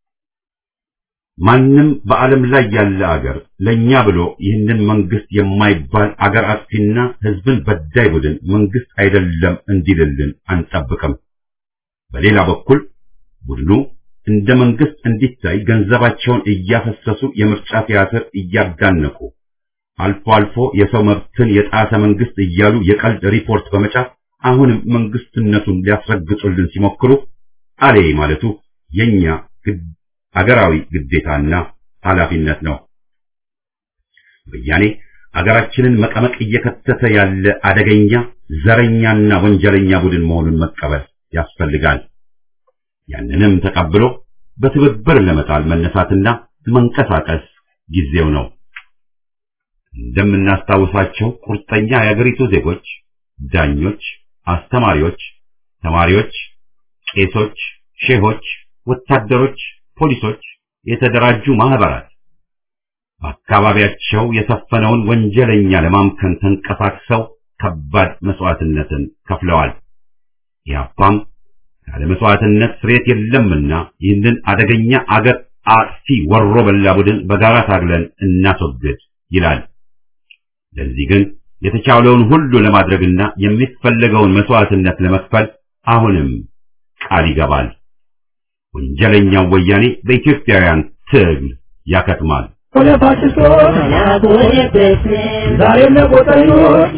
ማንም በዓለም ላይ ያለ አገር ለኛ ብሎ ይህንን መንግስት የማይባል አገር አጥፊና ህዝብን በዳይ ቡድን መንግስት አይደለም እንዲልልን አንጠብቅም። በሌላ በኩል ቡድኑ እንደ መንግስት እንዲታይ ገንዘባቸውን እያፈሰሱ የምርጫ ቲያትር እያጋነቁ አልፎ አልፎ የሰው መብትን የጣሰ መንግስት እያሉ የቀልድ ሪፖርት በመጫፍ አሁንም መንግስትነቱን ሊያስረግጡልን ሲሞክሩ አሌ ማለቱ የኛ አገራዊ ግዴታና ኃላፊነት ነው። ወያኔ አገራችንን መቀመቅ እየከተተ ያለ አደገኛ ዘረኛና ወንጀለኛ ቡድን መሆኑን መቀበል ያስፈልጋል። ያንንም ተቀብሎ በትብብር ለመጣል መነሳትና መንቀሳቀስ ጊዜው ነው። እንደምናስታውሳቸው ቁርጠኛ የአገሪቱ ዜጎች፣ ዳኞች፣ አስተማሪዎች፣ ተማሪዎች፣ ቄሶች፣ ሼሆች፣ ወታደሮች፣ ፖሊሶች፣ የተደራጁ ማህበራት በአካባቢያቸው የሰፈነውን ወንጀለኛ ለማምከን ተንቀሳቅሰው ከባድ መስዋዕትነትን ከፍለዋል። ኢህአፓም ያለ መስዋዕትነት ስሬት የለምና ይህንን አደገኛ አገር አጥፊ ወሮ በላ ቡድን በጋራ ታግለን እናስወግድ ይላል። ለዚህ ግን የተቻለውን ሁሉ ለማድረግና የሚፈለገውን መስዋዕትነት ለመክፈል አሁንም ቃል ይገባል። ወንጀለኛው ወያኔ በኢትዮጵያውያን ትግል ያከትማል። ዛሬም ለቆጠኞች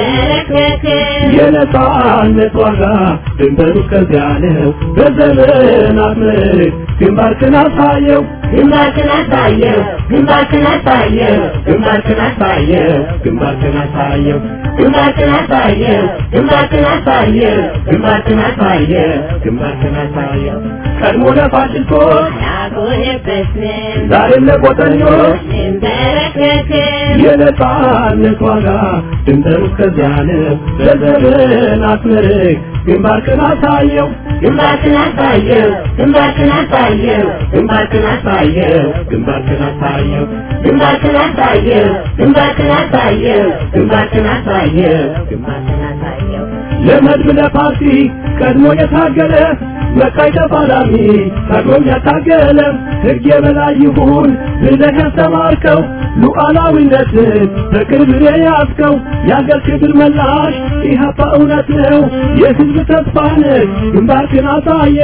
የነጻነት ዋጋ ድንበሩ ከዚያ ነው። በዘመናት ምርክ ግንባርክን አሳየው ግንባርክን አሳየው ግንባርክን አሳየው ግንባርክን አሳየው ግንባርክን አሳየው ግንባርክን አሳየው ግንባርክን አሳየው ግንባርክን አሳየው ግንባርክን አሳየው ቀድሞ ለፋሽስቶች ያጎነበስን ዛሬም ለቆጠኞች እንበረከክን የነጻነት ዋጋ ድንበሩ ከዚያ ነው። በዘመናት ምርክ ግንባርክን አሳየው ግንባርክን አሳየው ግንባርክን አሳየው ግንባርክን አሳየው ግንባርክን አሳየው ግንባርክን አሳየው ግንባርክን አሳየው ግንባርክን አሳየው ግንባርክን አሳየው ለመድብ ለፓርቲ ቀድሞ የታገለ መቃይ ተፋላሚ ቀድሞም ያታገለ ሕግ የበላይ ይሁን ብለህ ያስተማርከው ሉዓላዊነትን በቅርብ የያዝከው የአገር ክብር መላሽ ኢህአፓ እውነት ነው የሕዝብ ተስፋ ነህ ግንባርክን አሳየ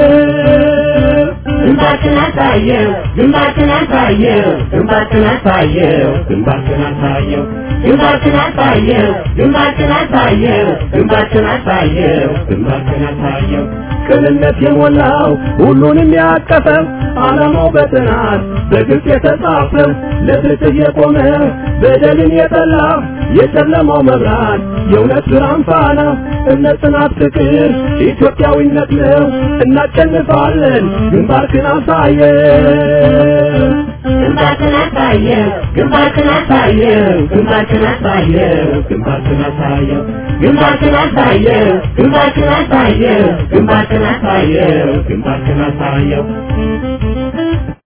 ግንባርክን አሳየው ግንባርክን አሳየው ግንባርክን አሳየው ግንባርክን አሳየው ግንባርክን አሳየው ግንባርክን አሳየው ግንባርክን አሳየው ግንባርክን አሳየው ቅንነት የሞላው ሁሉንም ያቀፈው ዓላማው በጥናት በግልጽ የተጻፈው ለፍትህ የቆመ በደልን የጠላ የጨለማው መብራት የእውነት ብርሃን ፋና እምነት፣ ጽናት፣ ፍቅር ኢትዮጵያዊነት ነው። እናሸንፋለን። ግንባርክን አሳየው ግንባርክን አሳየው ግንባርክን አሳየው ግንባርክን አሳየው ግንባርክን አሳየው ግንባርክን አሳየው ግንባርክን አሳየው ግንባርክን አሳየው ግንባርክን አሳየው